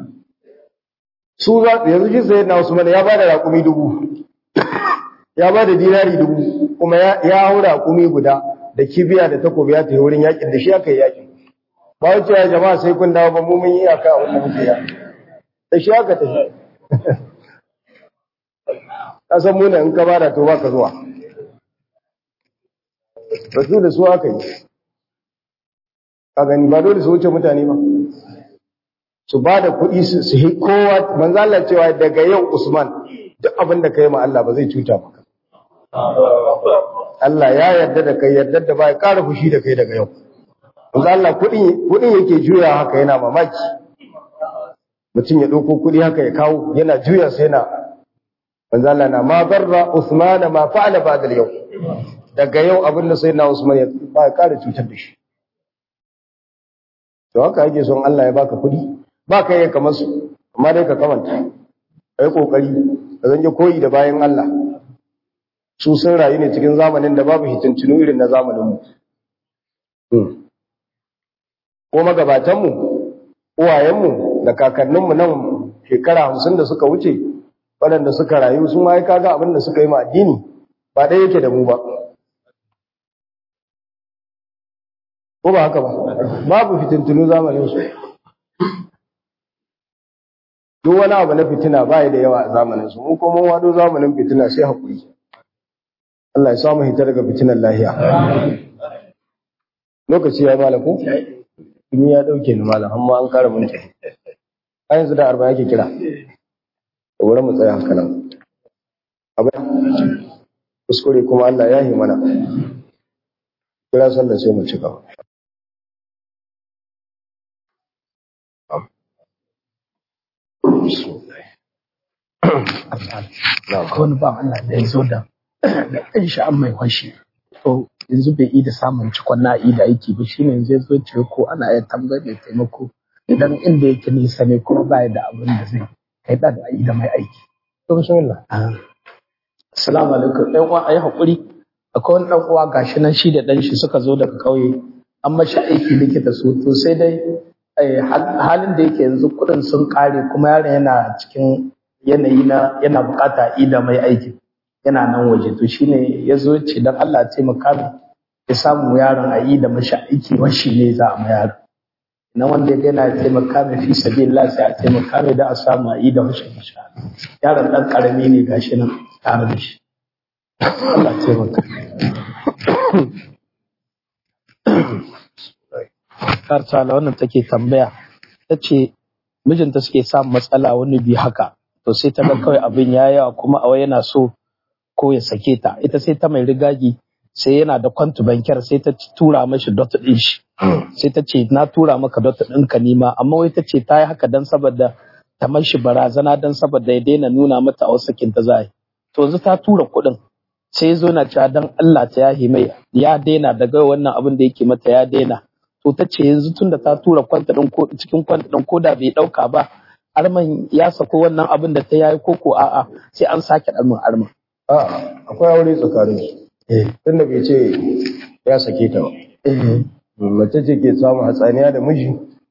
su za yanzu shi sai na Usman ya bada raƙumi dubu ya bada dinari dubu kuma ya hau raƙumi guda da kibiya da takobi ya tafi wurin yakin da shi aka yi yakin ba wace ya jama'a sai kun dawo ba mu mun yi aka abin da muke ya da shi aka tafi ka san muna in ka bada to baka zuwa rasu da su aka yi ka gani ba dole su wuce mutane ba su ba da kuɗi su yi kowa manzo Allah cewa daga yau Usman duk abin da kai ma Allah ba zai cuta maka Allah ya yarda da kai yarda da ba ya ƙara fushi da kai daga yau manzo Allah kuɗin kuɗin yake juya haka yana mamaki mutum ya ɗauko kuɗi haka ya kawo yana juya sai yana manzo Allah na ma barra Usman ma fa'ala ba'da yau daga yau abin da sai na Usman ya ba ya ƙara cutar da shi to haka yake son Allah ya baka kuɗi ba ka yi kamar su amma dai ka kamanta ka yi ƙoƙari ka zanje koyi da bayan Allah su sun rayu ne cikin zamanin da babu hitincinu irin na zamaninmu ko magabatanmu uwayenmu da kakanninmu nan shekara hamsin da suka wuce waɗanda suka rayu sun ma kaga abin da suka yi ma addini ba ɗaya yake da mu ba ko ba haka ba babu fitintunu zamaninsu duk wani abu na fitina ba da yawa a zamaninsu mu kuma wado zamanin fitina sai haƙuri Allah ya samu hita daga fitinan lahiya lokaci ya malam ko in ya dauke ni malam amma an kara mun tafi a yanzu da arba yake kira da wurin mu tsaya haka nan abin kuskure kuma Allah ya yi mana kira sallah sai mu ci gaba wani ba Allah da ya zo da da ɗan shi an mai kwashi to yanzu bai yi da samun cikon na da aiki ba shine yanzu ya zo ce ko ana iya tambayar da taimako idan inda yake nisa ne kuma ba da abin da zai kai da yi da mai aiki to bismillah assalamu alaikum ɗan uwa ayi hakuri akwai wani ɗan uwa gashi nan shi da ɗan shi suka zo daga ƙauye an mashi aiki likita su to sai dai halin da yake yanzu kuɗin sun ƙare kuma yaron yana cikin yanayi na yana bukata ida mai aikin yana nan waje to shine ya zo ce don Allah ya taimaka min ya samu yaron a yi da mashi aiki washi ne za a ma yaron na wanda ya gana ya taimaka min fi sabilillah sai a taimaka min da a samu a yi da mashi mashi yaron dan karami ne gashi nan tare da shi Allah ya taimaka Kartala wannan take tambaya ta ce mijinta suke samun matsala wani bi haka to sai ta ga kawai abin ya yawa kuma a yana so ko ya sake ta ita sai ta mai rigagi sai yana da kwantu bankiyar sai ta tura mashi dot din shi sai ta ce na tura maka dot din ka nima amma wai ta ce ta yi haka dan saboda ta mashi barazana dan saboda ya daina nuna mata a wasu ta zai to yanzu ta tura kuɗin sai zo na cewa dan Allah ta yahi mai ya daina daga wannan abin da yake mata ya daina to ta ce yanzu tunda ta tura kwanta din ko cikin kwanta din ko da bai dauka ba arman ya sako wannan abin da ta yayi koko a'a sai an sake ɗalmin arman A'a, akwai aure tsakanin su. Tunda bai ce ya sake ta ba. Mace ce ke samun hatsaniya da miji,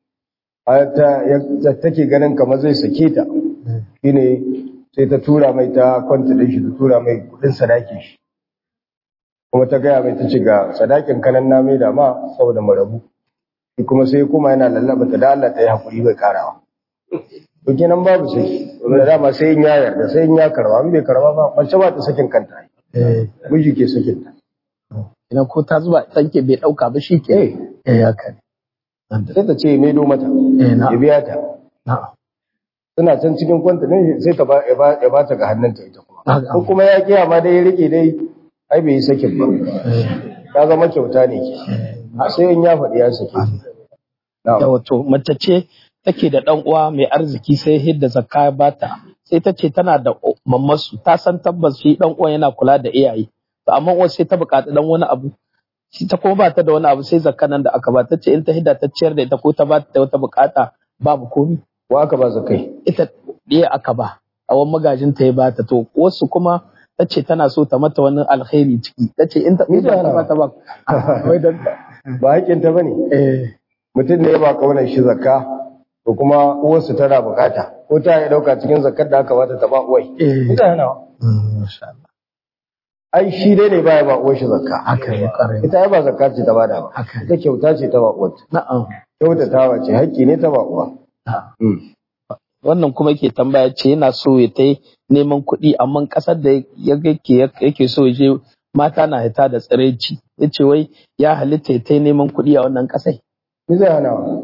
ta take ganin kamar zai sake ta. Shine sai ta tura mai ta kwanta da shi, ta tura mai kudin sadakin shi. Kuma ta gaya mai ta ci ga sadakin kanan na mai da ma saboda marabu. Shi kuma sai kuma yana lallaba ta da Allah ta yi hakuri bai karawa. to kenan babu sai da dama sai in ya yarda sai in ya karba in bai karba ba mace ba ta sakin kanta miji ke sakin ta ina ko ta zuba tanke bai dauka ba shi ke eh haka sai ta ce mai do mata eh na ya biya ta na suna can cikin kwanta ne sai ta ba ya ba ya ba ta ga hannunta ita kuma Haka. ko kuma ya kiya ma dai ya rike dai ai bai yi sakin ba ta zama kyauta ne ke sai in ya faɗi ya sake na'am da wato mace ce take da dan uwa mai arziki sai hidda zakka ya bata sai ta ce tana da mammasu ta san tabbas shi dan uwan yana kula da iyaye to amma uwar sai ta buƙaci dan wani abu shi ta kuma ba ta da wani abu sai zakka nan da aka ba ta ce in ta hidda ta ciyar da ita ko ta ba ta wata buƙata babu komi wa aka ba zakai ita ɗaya aka ba a wani magajin ta ya bata to wasu kuma ta ce tana so ta mata wani alkhairi ciki ta ce in ta Ni da ɗaya ba ta ba wai dan ba haƙƙin ta bane eh mutum ne ya ba kaunar shi zakka to kuma uwarsu tana bukata ko ta ya dauka cikin zakkar da aka bata ta ba uwai eh ita yana masha Allah ai shi dai ne baya ba uwar shi zakka haka ne ƙwarai ita ai ba zakka ce ta bada ba haka ne ita kyauta ce ta ba uwar na'am kyautatawa ce haƙƙi ne ta ba uwa na'am. Mm. wannan kuma ke tambaya ce yana so ya ta neman kuɗi amma ƙasar da ya yake yake so ya je mata na hita da tsiraici ya ce wai ya halitta ya ta neman kuɗi a wannan ƙasai Ni zai hana wa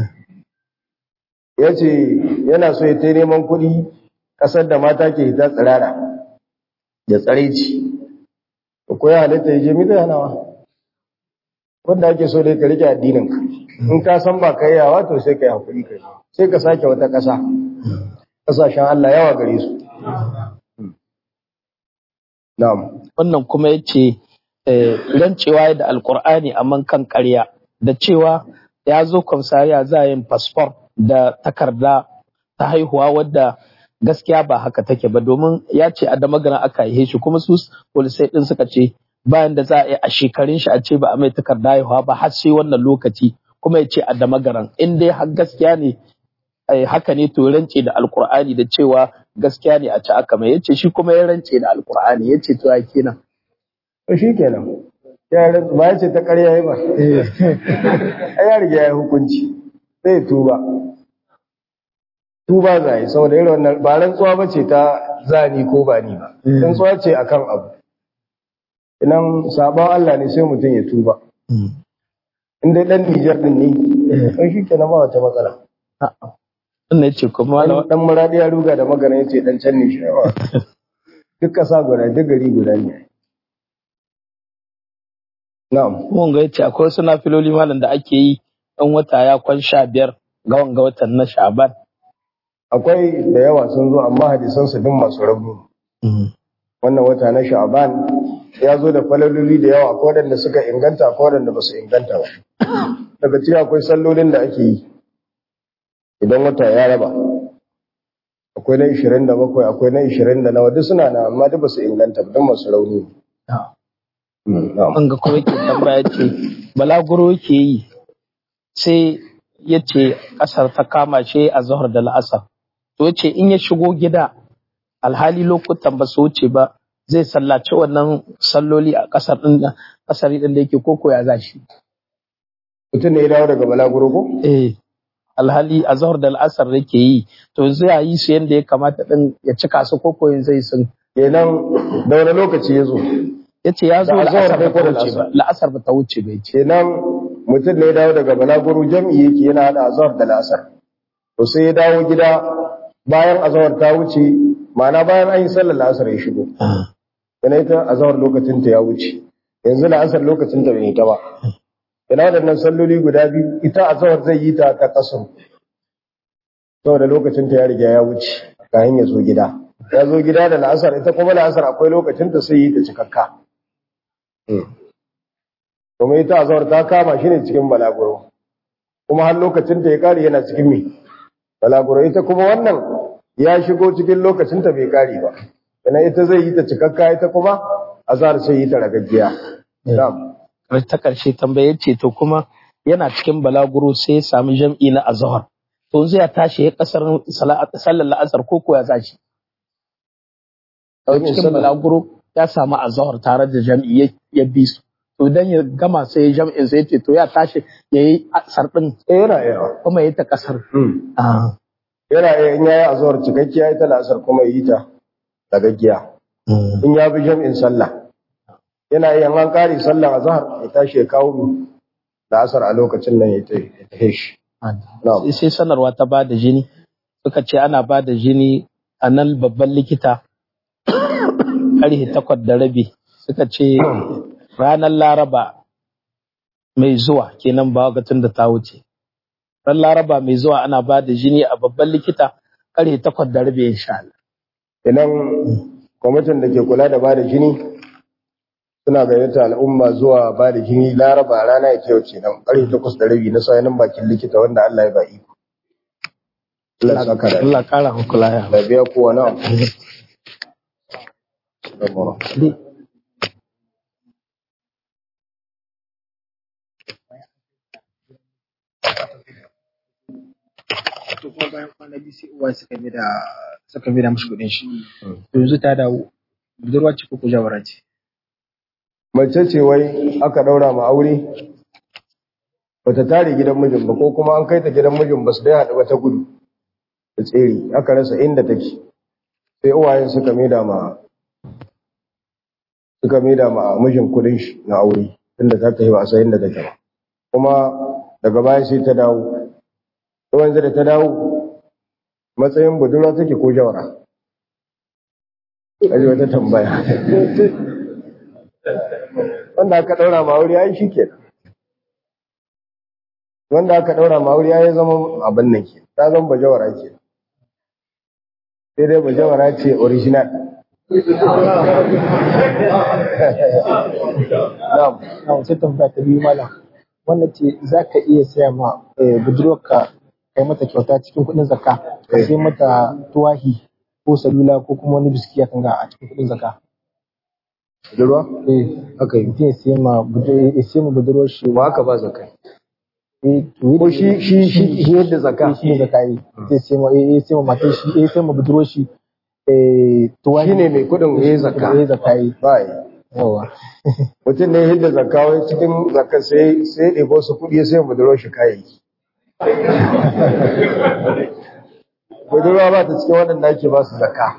ya ce yana so ya ta neman kuɗi ƙasar da mata ke hita tsirara da tsaraici ko ya halitta ya je mi zai hana wa wanda ake so dai ka rike addinin ka in ka san ba ka yawa to sai ka yi hakuri kai sai ka sake wata ƙasa ƙasashen Allah yawa gare su na'am wannan kuma ya ce rancewa da alkur'ani amma kan ƙarya da cewa ya zo kwamsariya za a yin fasfor da takarda ta haihuwa wadda gaskiya ba haka take ba domin ya ce a damagana aka yi shi kuma su polisai din suka ce bayan da za a yi a shekarun shi a ce ba a mai takarda haihuwa ba har sai wannan lokaci kuma ya ce a damagaran in dai har gaskiya ne eh, haka ne to rance da alkur'ani da cewa gaskiya ne a ci aka mai yace shi kuma ya rance da alkur'ani yace to ya kenan to shi kenan ya rantsu ba ya ce ta ƙarya yi ba ai ya riga ya yi hukunci sai tuba tuba za yi saboda irin wannan ba rantsuwa ba ce ta zani ko ba ni ba rantsuwa ce akan abu idan sabon Allah ne sai mutum ya tuba in dai dan Nijar din ne to shi kenan ba wata matsala wannan yace kuma dan dan maradi ya ruga da magana yace dan can ne shi ba duk kasa guda duk gari guda ne na'am mun ga yace akwai wasu nafiloli malam da ake yi dan wata ya kwan sha biyar ga wanga watan na Sha'ban akwai da yawa sun zo amma hadisan su din masu rauni wannan wata na sha'ban ya zo da falaloli da yawa akwai wadanda suka inganta akwai wadanda ba su inganta ba daga ciki akwai sallolin da ake yi idan wata ya raba akwai na 27 akwai na 20 da nawa duk suna na amma duk ba su inganta ba don masu rauni Mm, na'am. an ga kuma yake tambaya ce balaguro yake yi sai ya ce ƙasar ta kama shi a zahar da la'asar to ya ce in ya shigo gida alhali lokutan ba su wuce ba zai sallaci wannan salloli a ƙasar ɗin da ƙasar ɗin da yake koko ya za shi mutum ne ya dawo daga balaguro ko eh alhali a zahar da la'asar da yake yi to zai yi su yadda ya kamata ɗin ya cika su koko yin zai sun kenan da wani lokaci ya zo ya ce ya zo Da azahar la'asar ne ba ko ta da wuce ba la'asar? la'asar ba ta wuce ba ya ce kenan mutum ne ya dawo daga balaguro jam'i yake yana hada azhar da la'asar to sai ya dawo gida bayan azhar ta wuce ma'ana bayan an yi sallar la'asar ya shigo yana ita azhar lokacin ta ya wuce yanzu la'asar lokacin ta bai yi ta ba yana waɗannan salloli guda biyu ita azhar zai yi ta ta kasar saboda lokacin ta ya riga ya wuce kayan ya zo gida ya zo gida da la'asar ita kuma la'asar akwai lokacin ta sai yi ta cikakka kuma ita azhar ta kama shi ne cikin balaguro kuma har lokacin ta ya kare yana cikin me balaguro ita kuma wannan ya shigo cikin lokacin ta bai kare ba kana ita zai yi ta cikakka ita kuma azhar sai yi ta ragaggiya na'am ta ƙarshe tambayar ce to kuma yana cikin balaguro sai ya sami jam'i na azhar to zai tashi ya kasar sallar la'asar ko ko ya zashi Ɗaukin cikin sallah. balaguro ya samu azhar tare da jam'i ya- ya bi su to dan ya gama sai ya jam'in sai ya ce to ya tashi ya yi asar din eh yana iya kuma ya yi ta kasar Hmm. Ah. yana iya in yayi azhar cikakkiya ita la'asar kuma yi ta ragaggiya in ya bi jam'in sallah yana iya in an kare sallah azhar ya tashi ya kawo mu la'asar a lokacin nan ya ta ya ta shi na'am sai sanarwa ta ba da jini suka ce ana ba da jini a nan babban likita ƙarfe takwas da rabi suka ce ranar laraba mai zuwa kenan ba ga tun da ta wuce ran laraba mai zuwa ana ba da jini a babban likita karfe takwas da rabi insha Allah idan kwamitin da ke kula da bada jini suna gayyata al'umma zuwa bada jini laraba rana ya kyau ce nan ƙarfe takwas da rabi na sayanin bakin likita wanda Allah ya ba iko Allah ya saka da Allah kara muku lafiya da biya kowa na to kuma bayan kwana biyu sai uwa suka bi da suka bi da mishi kuɗin shi to yanzu ta dawo budurwa ce ko ko jawara ce mace ce wai aka daura ma aure bata tare gidan mijin ba ko kuma an kai ta gidan mijin ba su dai haɗu ba ta gudu da tsere aka rasa inda take sai uwayen suka maida ma suka maida ma mijin kudin shi na aure tunda ta tafi ba a san inda take ba kuma daga baya sai ta dawo to yanzu da ta dawo matsayin budurwa take ko jawara kaji wata tambaya wanda aka daura ma aure ai shikenan wanda aka daura ma aure ai zama abin nan ke ta zama bajawara ke sai dai bajawara ce original na'am na sai tambaya ta biyu malam wannan ce za ka iya saya ma eh, budurwarka kai mata kyauta cikin kuɗin zakka ka sai mata tuwahi ko salula ko kuma wani biski ya kanga a cikin kuɗin zakka budurwa eh haka yi mutum ya sai ma budurwar ya sai ma budurwar shi ba haka ba zakai eh to ko shi shi shi shi yadda zakka shi ne zakka yi sai sai ma eh sai ma matar shi eh sai ma budurwar shi eh tuwahi shine mai kudin yayi zakka eh zakka yi ba yi yawa mutum ne yadda zakka wai cikin zakka sai sai ya ɗebo su kuɗi sai budurwar shi kayayyaki budurwa ba ta cikin waɗanda ake ba su zakka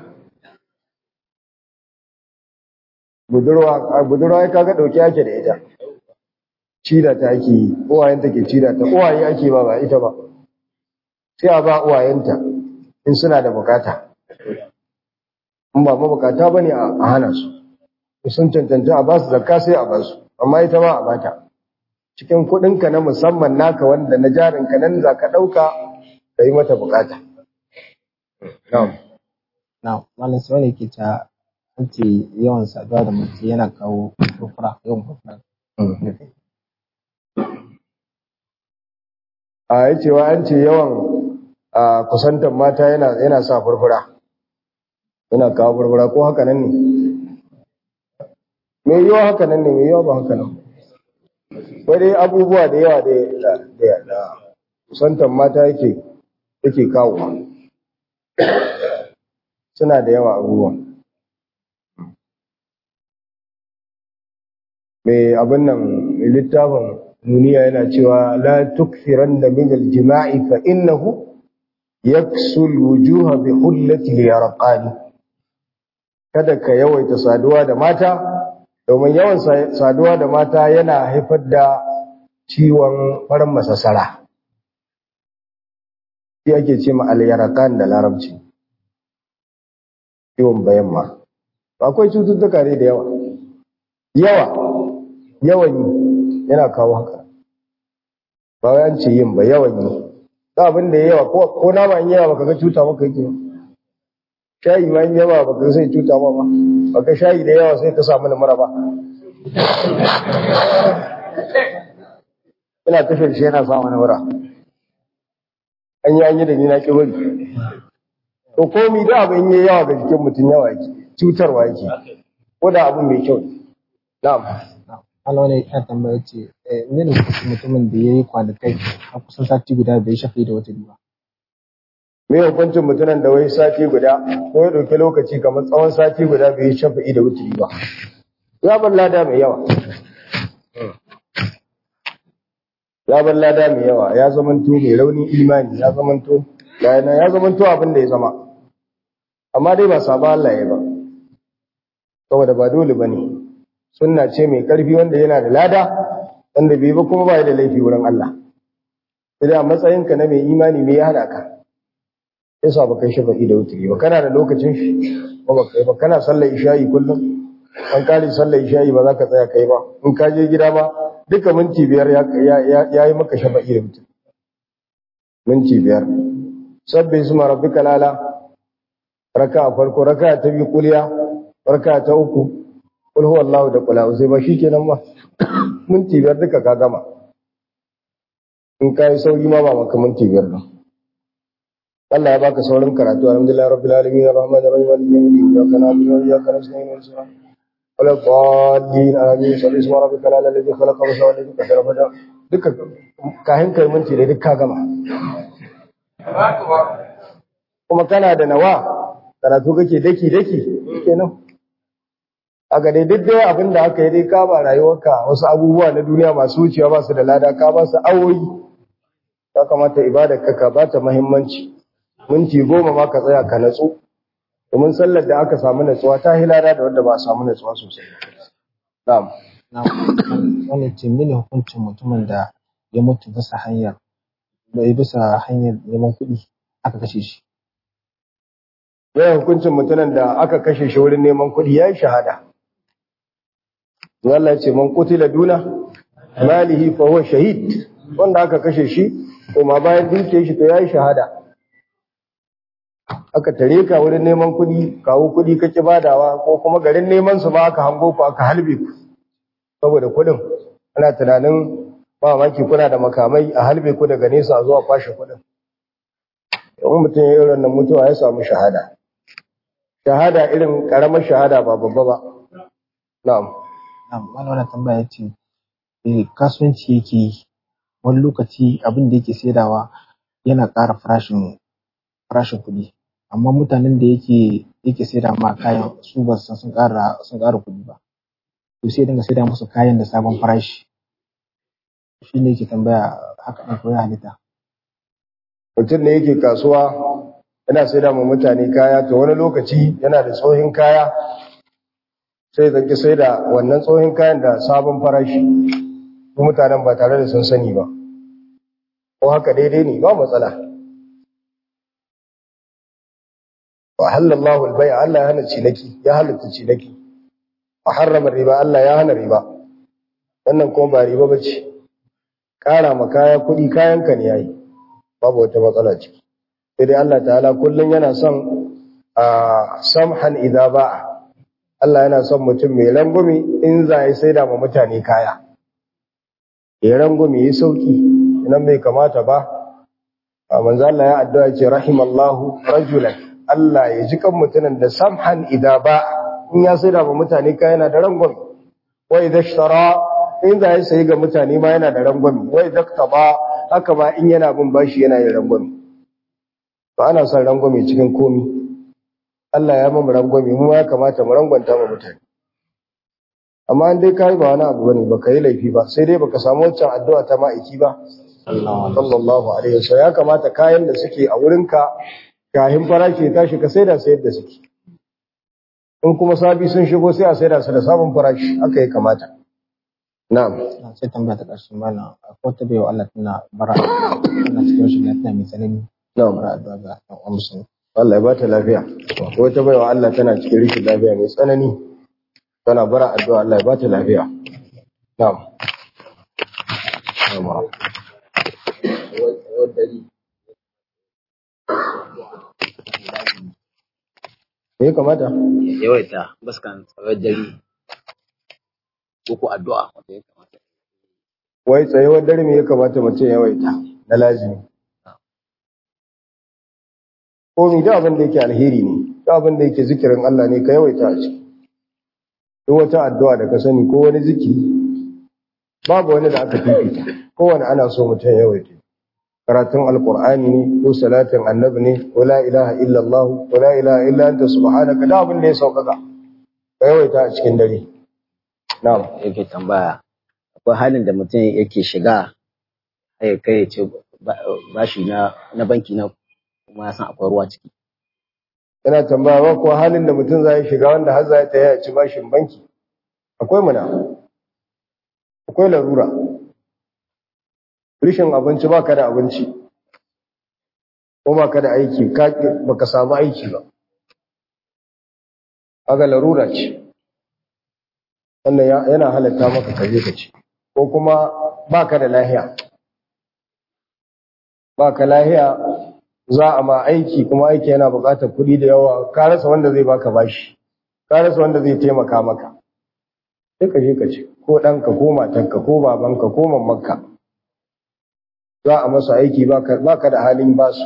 budurwa a budurwa ya kaga ɗauki ake da ita cida ta ake yi uwayen take cida ta uwaye ake ba ba ita ba sai a ba uwayenta in suna da bukata in ba mabukata ba ne a hana su in sun cancanci a ba su zakka sai a ba su amma ita ma a bata cikin kuɗinka na musamman naka wanda na jarinka nan za ka ɗauka ka yi mata bukata. Na'am. na malam sai wani ke ta an ce yawan saduwa da mace yana kawo furfura yawan furfura A yi cewa an ce yawan a kusantar mata yana yana sa furfura. Yana kawo furfura ko haka nan ne? Me yiwa haka nan ne, me yiwa ba haka nan. Wai dai abubuwa da yawa da da da kusantar mata yake yake kawo. Suna da yawa abubuwan. mai abin nan mai littafin duniya yana cewa la tukthiranna min al-jima'i fa innahu yaksul wujuha bi hullati al-yarqani kada ka yawaita saduwa da mata domin yawan saduwa da mata yana haifar da ciwon farin masasara shi ake ce ma al-yarqan da larabci ciwon bayan ma akwai cututtuka ne da yawa yawa yawan yi yana kawo haka ba wai an ce yin ba yawan yi da abin da yawa ko ko nama in yawa baka ga cuta maka yake shayi ma in yawa baka sai cuta ma ba baka shayi da yawa sai ka samu mura ba ina tafiyar shi yana samu mura an yi an yi da ni na ki bari to komi da abin yayi yawa ga jikin mutum yawa yake cutarwa yake ko da abin mai kyau ne na'am Allah wani ya tambaya ce mene hukuncin mutumin da ya yi kwanakai a kusan sati guda bai shafe da wata ba. me hukuncin mutumin da wai sati guda ko ya ɗauki lokaci kamar tsawon sati guda bai yi shafa'i da wuturi ba ya bar lada mai yawa ya bar lada mai yawa ya zamanto mai raunin imani ya zamanto ya zamanto abin da ya zama amma dai ba saba Allah ya ba saboda ba dole ba ne sunna ce mai ƙarfi wanda yana da lada wanda bai ba kuma ba da laifi wurin Allah sai a matsayinka na mai imani me ya hana ka yasa ba kai shafa'i da wuturi ba kana da lokacin shi ba ba kai ba kana sallar isha'i kullum an kare sallar isha'i ba za ka tsaya kai ba in ka je gida ba duka minti biyar ya ya yi maka shafa'i da wuturi minti biyar sabbi isma rabbika lala raka farko raka ta biyu kuliya raka ta uku kul huwallahu da kula sai ba shikenan ba minti biyar duka ka gama in kai sauri ma ba maka minti biyar ba Allah ya baka saurin karatu alhamdulillah rabbil alamin arrahmanir rahim maliki yawmiddin iyyaka na'budu wa iyyaka nasta'in ihdinas siratal wala dhalin amin sabbi isma rabbika lala alladhi khalaqa wa sawwa alladhi qaddara fa duka kahin kai minti da duka gama kuma kana da nawa karatu kake daki daki kenan aka dai duk dai abin da aka yi dai ka ba rayuwarka wasu abubuwa na duniya masu wucewa ba su da lada ka ba su awoyi ya kamata ibadar ka ka bata muhimmanci minti goma ma ka tsaya ka natsu domin sallar da aka samu natsuwa ta hilada da wanda ba a samu natsuwa sosai na'am na wannan ce mene hukuncin mutumin da ya mutu bisa hanyar da ya bisa hanyar neman kuɗi aka kashe shi yayin hukuncin mutumin da aka kashe shi wurin neman kuɗi ya yi shahada Allah ya ce man qutila duna malihi fa huwa shahid wanda aka kashe shi kuma bayan dinke shi to yayi shahada aka tare ka wurin neman kuɗi kawo kuɗi kake badawa ko kuma garin neman su ba aka hango ku aka halbe ku saboda kuɗin ana tunanin ba maki kuna da makamai a halbe ku daga nesa a zuwa kwashe kuɗin in mutum ya irin nan mutuwa ya samu shahada shahada irin karamar shahada ba babba ba na'am na'am wani wannan tambaya ce eh kasuwanci yake yi wani lokaci abin da yake saidawa yana ƙara farashin farashin kuɗi amma mutanen da yake yake saida ma kayan su ba su san sun ƙara sun ƙara kuɗi ba to sai dinga saida musu kayan da sabon farashi shi ne yake tambaya haka ɗin ko ya halitta mutum ne yake kasuwa yana saida ma mutane kaya to wani lokaci yana da tsohin kaya sai zaki saida wannan tsohin kayan da sabon farashi ko mutanen ba tare da sun sani ba ko haka daidai ne ba matsala wa halallahu al-bay' Allah ya hana cinaki ya halatta cinaki wa harrama riba Allah ya hana riba wannan kuma ba riba bace ƙara ma kaya kuɗi kayanka ne yayi babu wata matsala ciki sai dai Allah ta'ala kullum yana son a samhan idza ba'a Allah yana son mutum mai rangwame in za ya saida ma mutane kaya ya rangwame ya sauki idan bai kamata ba a manzo Allah ya addu'a ce rahimallahu rajulan Allah ya ji kan mutumin da samhan idza ba'a in ya saida ma mutane kaya yana da rangwame wa idza ishtara in za ya sayi ga mutane ma yana da rangwame wa idza ba haka ba in yana bin bashi yana yin rangwame ba ana son rangwame cikin komi Allah ya mamu rangwame mu ya kamata mu rangwanta ma mutane amma an dai kai ba wani abu bane baka yi laifi ba sai dai baka samu wancan addu'a ta ma'aiki ba sallallahu alaihi wasallam ya kamata kayan da suke a wurinka kahin farashi ya tashi ka saida sai yadda suke in kuma sabi sun shigo sai a saida su da sabon farashi haka ya kamata na'am sai tambaya ta ƙarshe malam akwai ta baiwa Allah tana bara tana cikin rashin lafiya mai tsanani na'am bara addu'a ga ɗan uwan musulmi Allah ya ba ta lafiya. Wata baiwa Allah tana cikin rikin lafiya mai tsanani. Tana bara addu'a Allah ya ba ta lafiya. Na'am. Na'am. Me ya kamata? yawaita baskan tsawon dare ko ko addu'a wanda ya kamata Wai tsayuwar dare me ya kamata mutum ya yawaita na lazimi. Ko mi da abin da yake alheri ne, da abin da yake zikirin Allah ne ka yawaita a ciki. Duk wata addu'a da ka sani ko wani zikiri babu wani da aka fifita. Kowane ana so mutum ya yawaita. Karatun Alƙur'ani ne, ko salatin annabi ne, ko la ilaha illallah, ko la ilaha illa anta subhanaka da abin da ya sauƙaƙa. Ka yawaita a cikin dare. Na'am. yake tambaya akwai halin da mutum yake shiga ya kai ya ce ba- bashi na na banki na kuma ya san akwai ruwa ciki yana tambaya ba ko halin da mutum zai shiga wanda har zai ta ya ci bashin banki akwai muna akwai larura rishin abinci baka da abinci ko baka da aiki ka baka samu aiki ba aga larura ce wannan ya- yana halatta maka kaje ka ci ko kuma baka da lahiya ba ka lahiya za a ma aiki kuma aiki yana buƙatar kuɗi da yawa ka rasa wanda zai baka bashi ka rasa wanda zai taimaka maka sai ka je ka ce ko ɗanka ko matarka ko babanka ko mamanka za a masa aiki ba ka da halin basu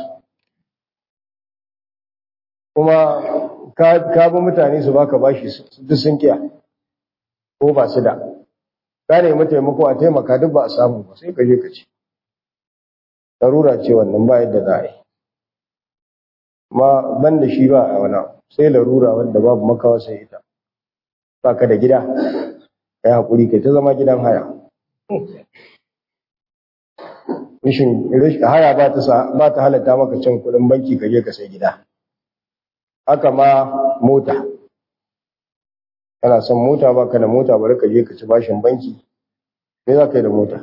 kuma ka bi mutane su baka bashi su duk sun kiya ko ba su da ka nemi taimako a taimaka duk ba a samu ba sai ka je ka ce larura ce wannan ba yadda za a yi ma ban da shi ba a wani sai larura wanda babu makawa sai ita ba ka da gida ka yi haƙuri kai ta zama gidan haya rishin haya ba ta halatta maka cin kuɗin banki ka je ka sai gida haka ma mota kana son mota ba ka da mota bari ka je ka ci bashin banki me za ka yi da mota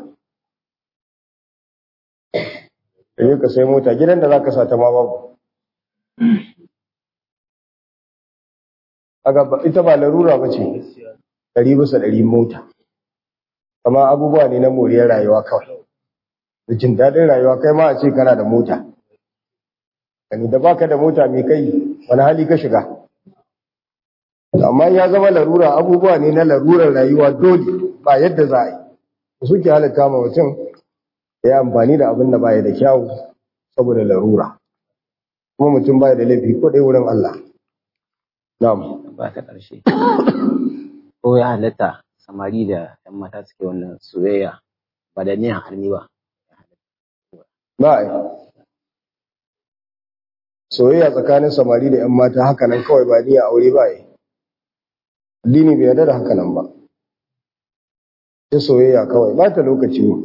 ka je ka sai mota gidan da za ka sa ta ma babu ita ba larura ba ce ɗari bisa ɗari mota kama abubuwa ne na moriyar rayuwa kawai da jin daɗin rayuwa kai ma a ce kana da mota gani da baka da mota mai kai wani hali ka shiga amma ya zama larura abubuwa ne na larurar rayuwa dole ba yadda za a yi suke halatta ma mutum ya yi amfani da abin da baya da kyawu saboda larura kuma mutum baya da laifi ko ɗaya wurin Allah na'am ba ta ƙarshe ko ya halatta samari da ‘yan mata suke wannan soyayya ba da niyan harni ba ba a yi soyayya tsakanin samari da ‘yan mata haka nan kawai ba niyan aure ba yi addini bai yarda da haka nan ba ta soyayya kawai ba ta lokaci ne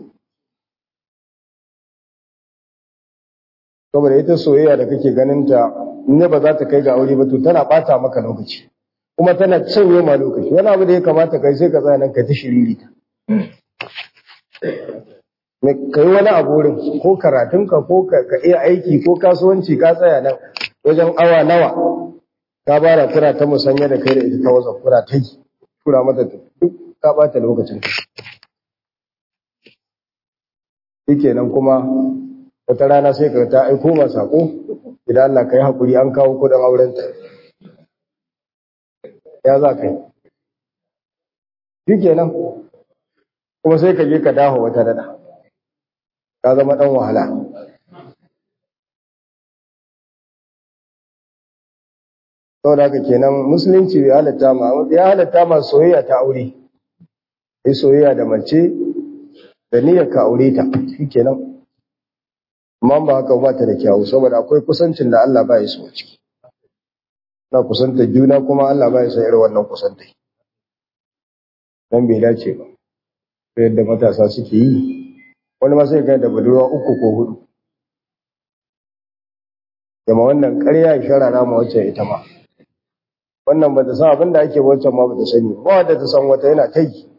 saboda ita soyayya da kake ganin ta ne ba za ta kai ga aure ba to tana bata maka lokaci kuma tana canye ma lokaci wani abu da ya kamata kai sai ka tsaya nan ka ta shiriri ta ka yi wani abu wurin ko karatunka ko ka iya aiki ko kasuwanci ka tsaya nan wajen awa nawa ka bara kura ta musanya da kai da ita ta wasa kura ta yi tura mata duk ka bata lokacin ka shikenan kuma wata rana sai ka ta aiko ma sako idan Allah ka yi haƙuri an kawo kudin aurenta ya za ka yi shikenan kuma sai ka je ka dawo wata dada ka zama ɗan wahala saboda haka kenan musulunci ya halatta ma ya halatta ma soyayya ta aure sai soyayya da mace da niyyar ka aure ta shikenan amma ba haka ba ta da kyawu saboda akwai kusancin da Allah ba ya so ciki na kusanta juna kuma Allah ba ya san irin wannan kusanta dan bai dace ba sai yadda matasa suke yi wani ma sai ga da budurwa uku ko hudu Gama wannan ƙarya ya sharara ma wacce ita ma wannan ba ta san abin da ake wancan ma ba ta sani ba wadda ta san wata yana ta yi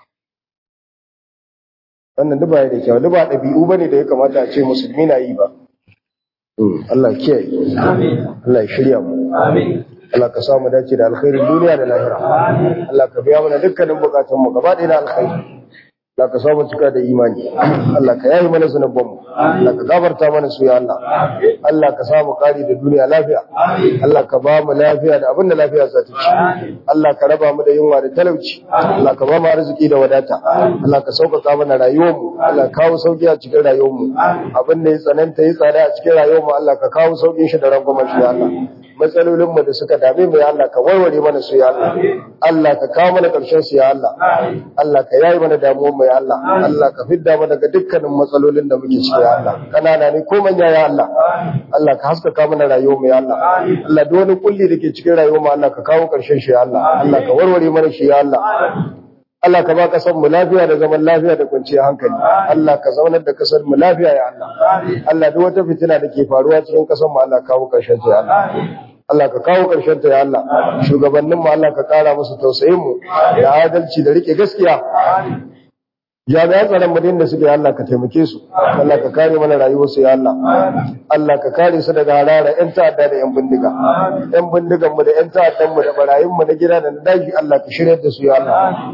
wannan duk ba da kyau duk ba ɗabi'u bane da ya kamata a ce musulmi na yi ba Allah kiyaye Allah ya shirya mu Allah ka samu dace da alkhairin duniya da lahira Allah ka biya mana dukkanin bukatun mu gaba ɗaya na alkhairi Allah ka samu cika da imani Allah ka yayi mana zunuban mu Allah ka gafarta mana su ya Allah Allah ka samu kari da duniya lafiya Allah ka ba mu lafiya da abin da lafiya za ta ci Allah ka raba mu da yunwa da talauci Allah ka ba mu arziki da wadata Allah ka sauƙaƙa mana rayuwar mu Allah ka kawo sauki a cikin rayuwar mu abin da ya tsananta ya tsada a cikin rayuwar mu Allah ka kawo sauƙin shi da rangwamen shi ya Allah matsalolin mu da suka dame mu ya Allah ka warware mana su ya Allah Allah ka kawo mana ƙarshen su ya Allah Allah ka yayi mana damuwar mu ya Allah Allah ka fidda mu daga dukkanin matsalolin da muke ciki ya Allah kanana ne ko manya ya Allah Allah ka haskaka mana rayuwar mu ya Allah Allah duk wani kulli da ke cikin rayuwar mu Allah ka kawo ƙarshen shi ya Allah Allah ka warware mana shi ya Allah Allah ka ba kasar mu lafiya da zaman lafiya da kwanciyar hankali Allah ka zaunar da kasar mu lafiya ya Allah Allah duk wata fitina da ke faruwa cikin kasar mu Allah kawo ƙarshen ta ya Allah Allah ka kawo ƙarshen ta ya Allah shugabannin mu Allah ka ƙara musu tausayin mu da adalci da rike gaskiya jami'an tsaron madin da suke Allah ka taimake su Allah ka kare mana rayuwarsu ya Allah Allah ka kare su daga harara yan ta'adda da yan bindiga yan bindigan mu da yan ta'addan mu da barayin mu na gida da na daji Allah ka shirya da su ya Allah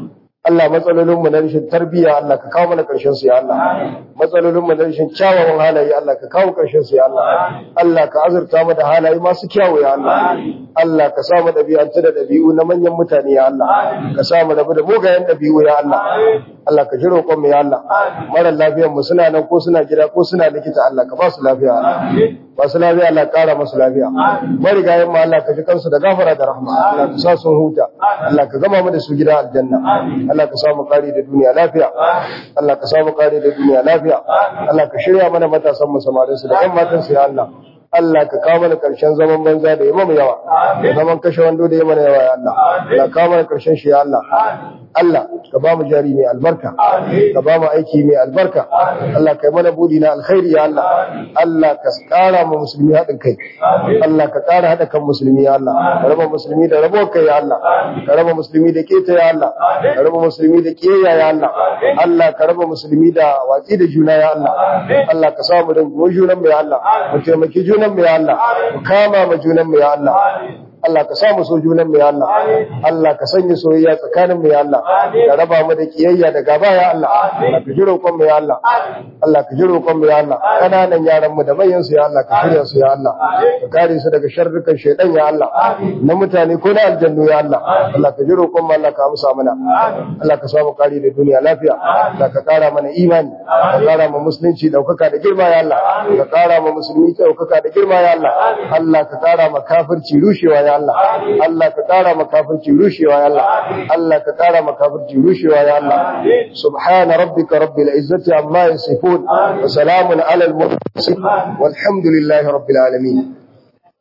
Allah matsalolin mu na rashin tarbiyya Allah ka kawo mana karshen su ya Allah matsalolin mu na rashin kyawawan halaye Allah ka kawo karshen su ya Allah Allah ka azurta mu da halaye masu kyawu ya Allah Allah ka sa mu dabi'anta da dabi'u na manyan mutane ya Allah ka sa mu rabu da mugayen dabi'u ya Allah Allah ka ji roƙon mu ya Allah mara lafiyar mu suna nan ko suna gida ko suna likita Allah ka ba su lafiya Allah masu lafiya Allah ƙara masu lafiya marigayen mu Allah ka ji kansu da gafara da rahma Allah ka sa sun huta Allah ka gama mu da su gida aljanna Allah ka sa mu kare da duniya lafiya Allah ka sa mu kare da duniya lafiya Allah ka shirya mana matasan mu samarin su da ƴan matan su ya Allah Allah ka kawo mana karshen zaman banza da yamma yawa da zaman kashe wando da yamma yawa ya Allah Allah ka kawo mana karshen shi ya Allah Allah ka ba mu jari mai albarka ka ba mu aiki mai albarka Allah ka yi mana budi na alkhairi ya Allah Allah ka kara mu musulmi haɗin kai Allah ka kara haɗa kan musulmi ya Allah ka raba musulmi da rabo kai ya Allah ka raba musulmi da keta ya Allah ka raba musulmi da kiyayya ya Allah Allah ka raba musulmi da watsi da juna ya Allah Allah ka samu da junan mu ya Allah mu taimaki junan mu ya Allah mu kama ma junan mu ya Allah Allah ka samu so junan mu ya Allah Allah ka sanya soyayya tsakanin mu ya Allah ka raba mu da kiyayya da gaba ya Allah Allah ka jiro kon mu ya Allah Allah ka jiro kon mu ya Allah kananan yaran mu da manyan su ya Allah ka shirya su ya Allah ka kare su daga sharrukan shaydan ya Allah na mutane ko na aljannu ya Allah Allah ka jiro kon mu Allah ka amsa mana Allah ka samu kare da duniya lafiya Allah ka kara mana imani ka kara mu musulunci daukaka da girma ya Allah ka kara mu musulmi daukaka da girma ya Allah Allah ka kara mu kafirci rushewa ya Allah Allah ka kara makafirci rushewa ya Allah Allah ka kara makafirci rushewa ya Allah subhana rabbika rabbil izzati amma yasifun wa salamun alal mursalin walhamdulillahi rabbil alamin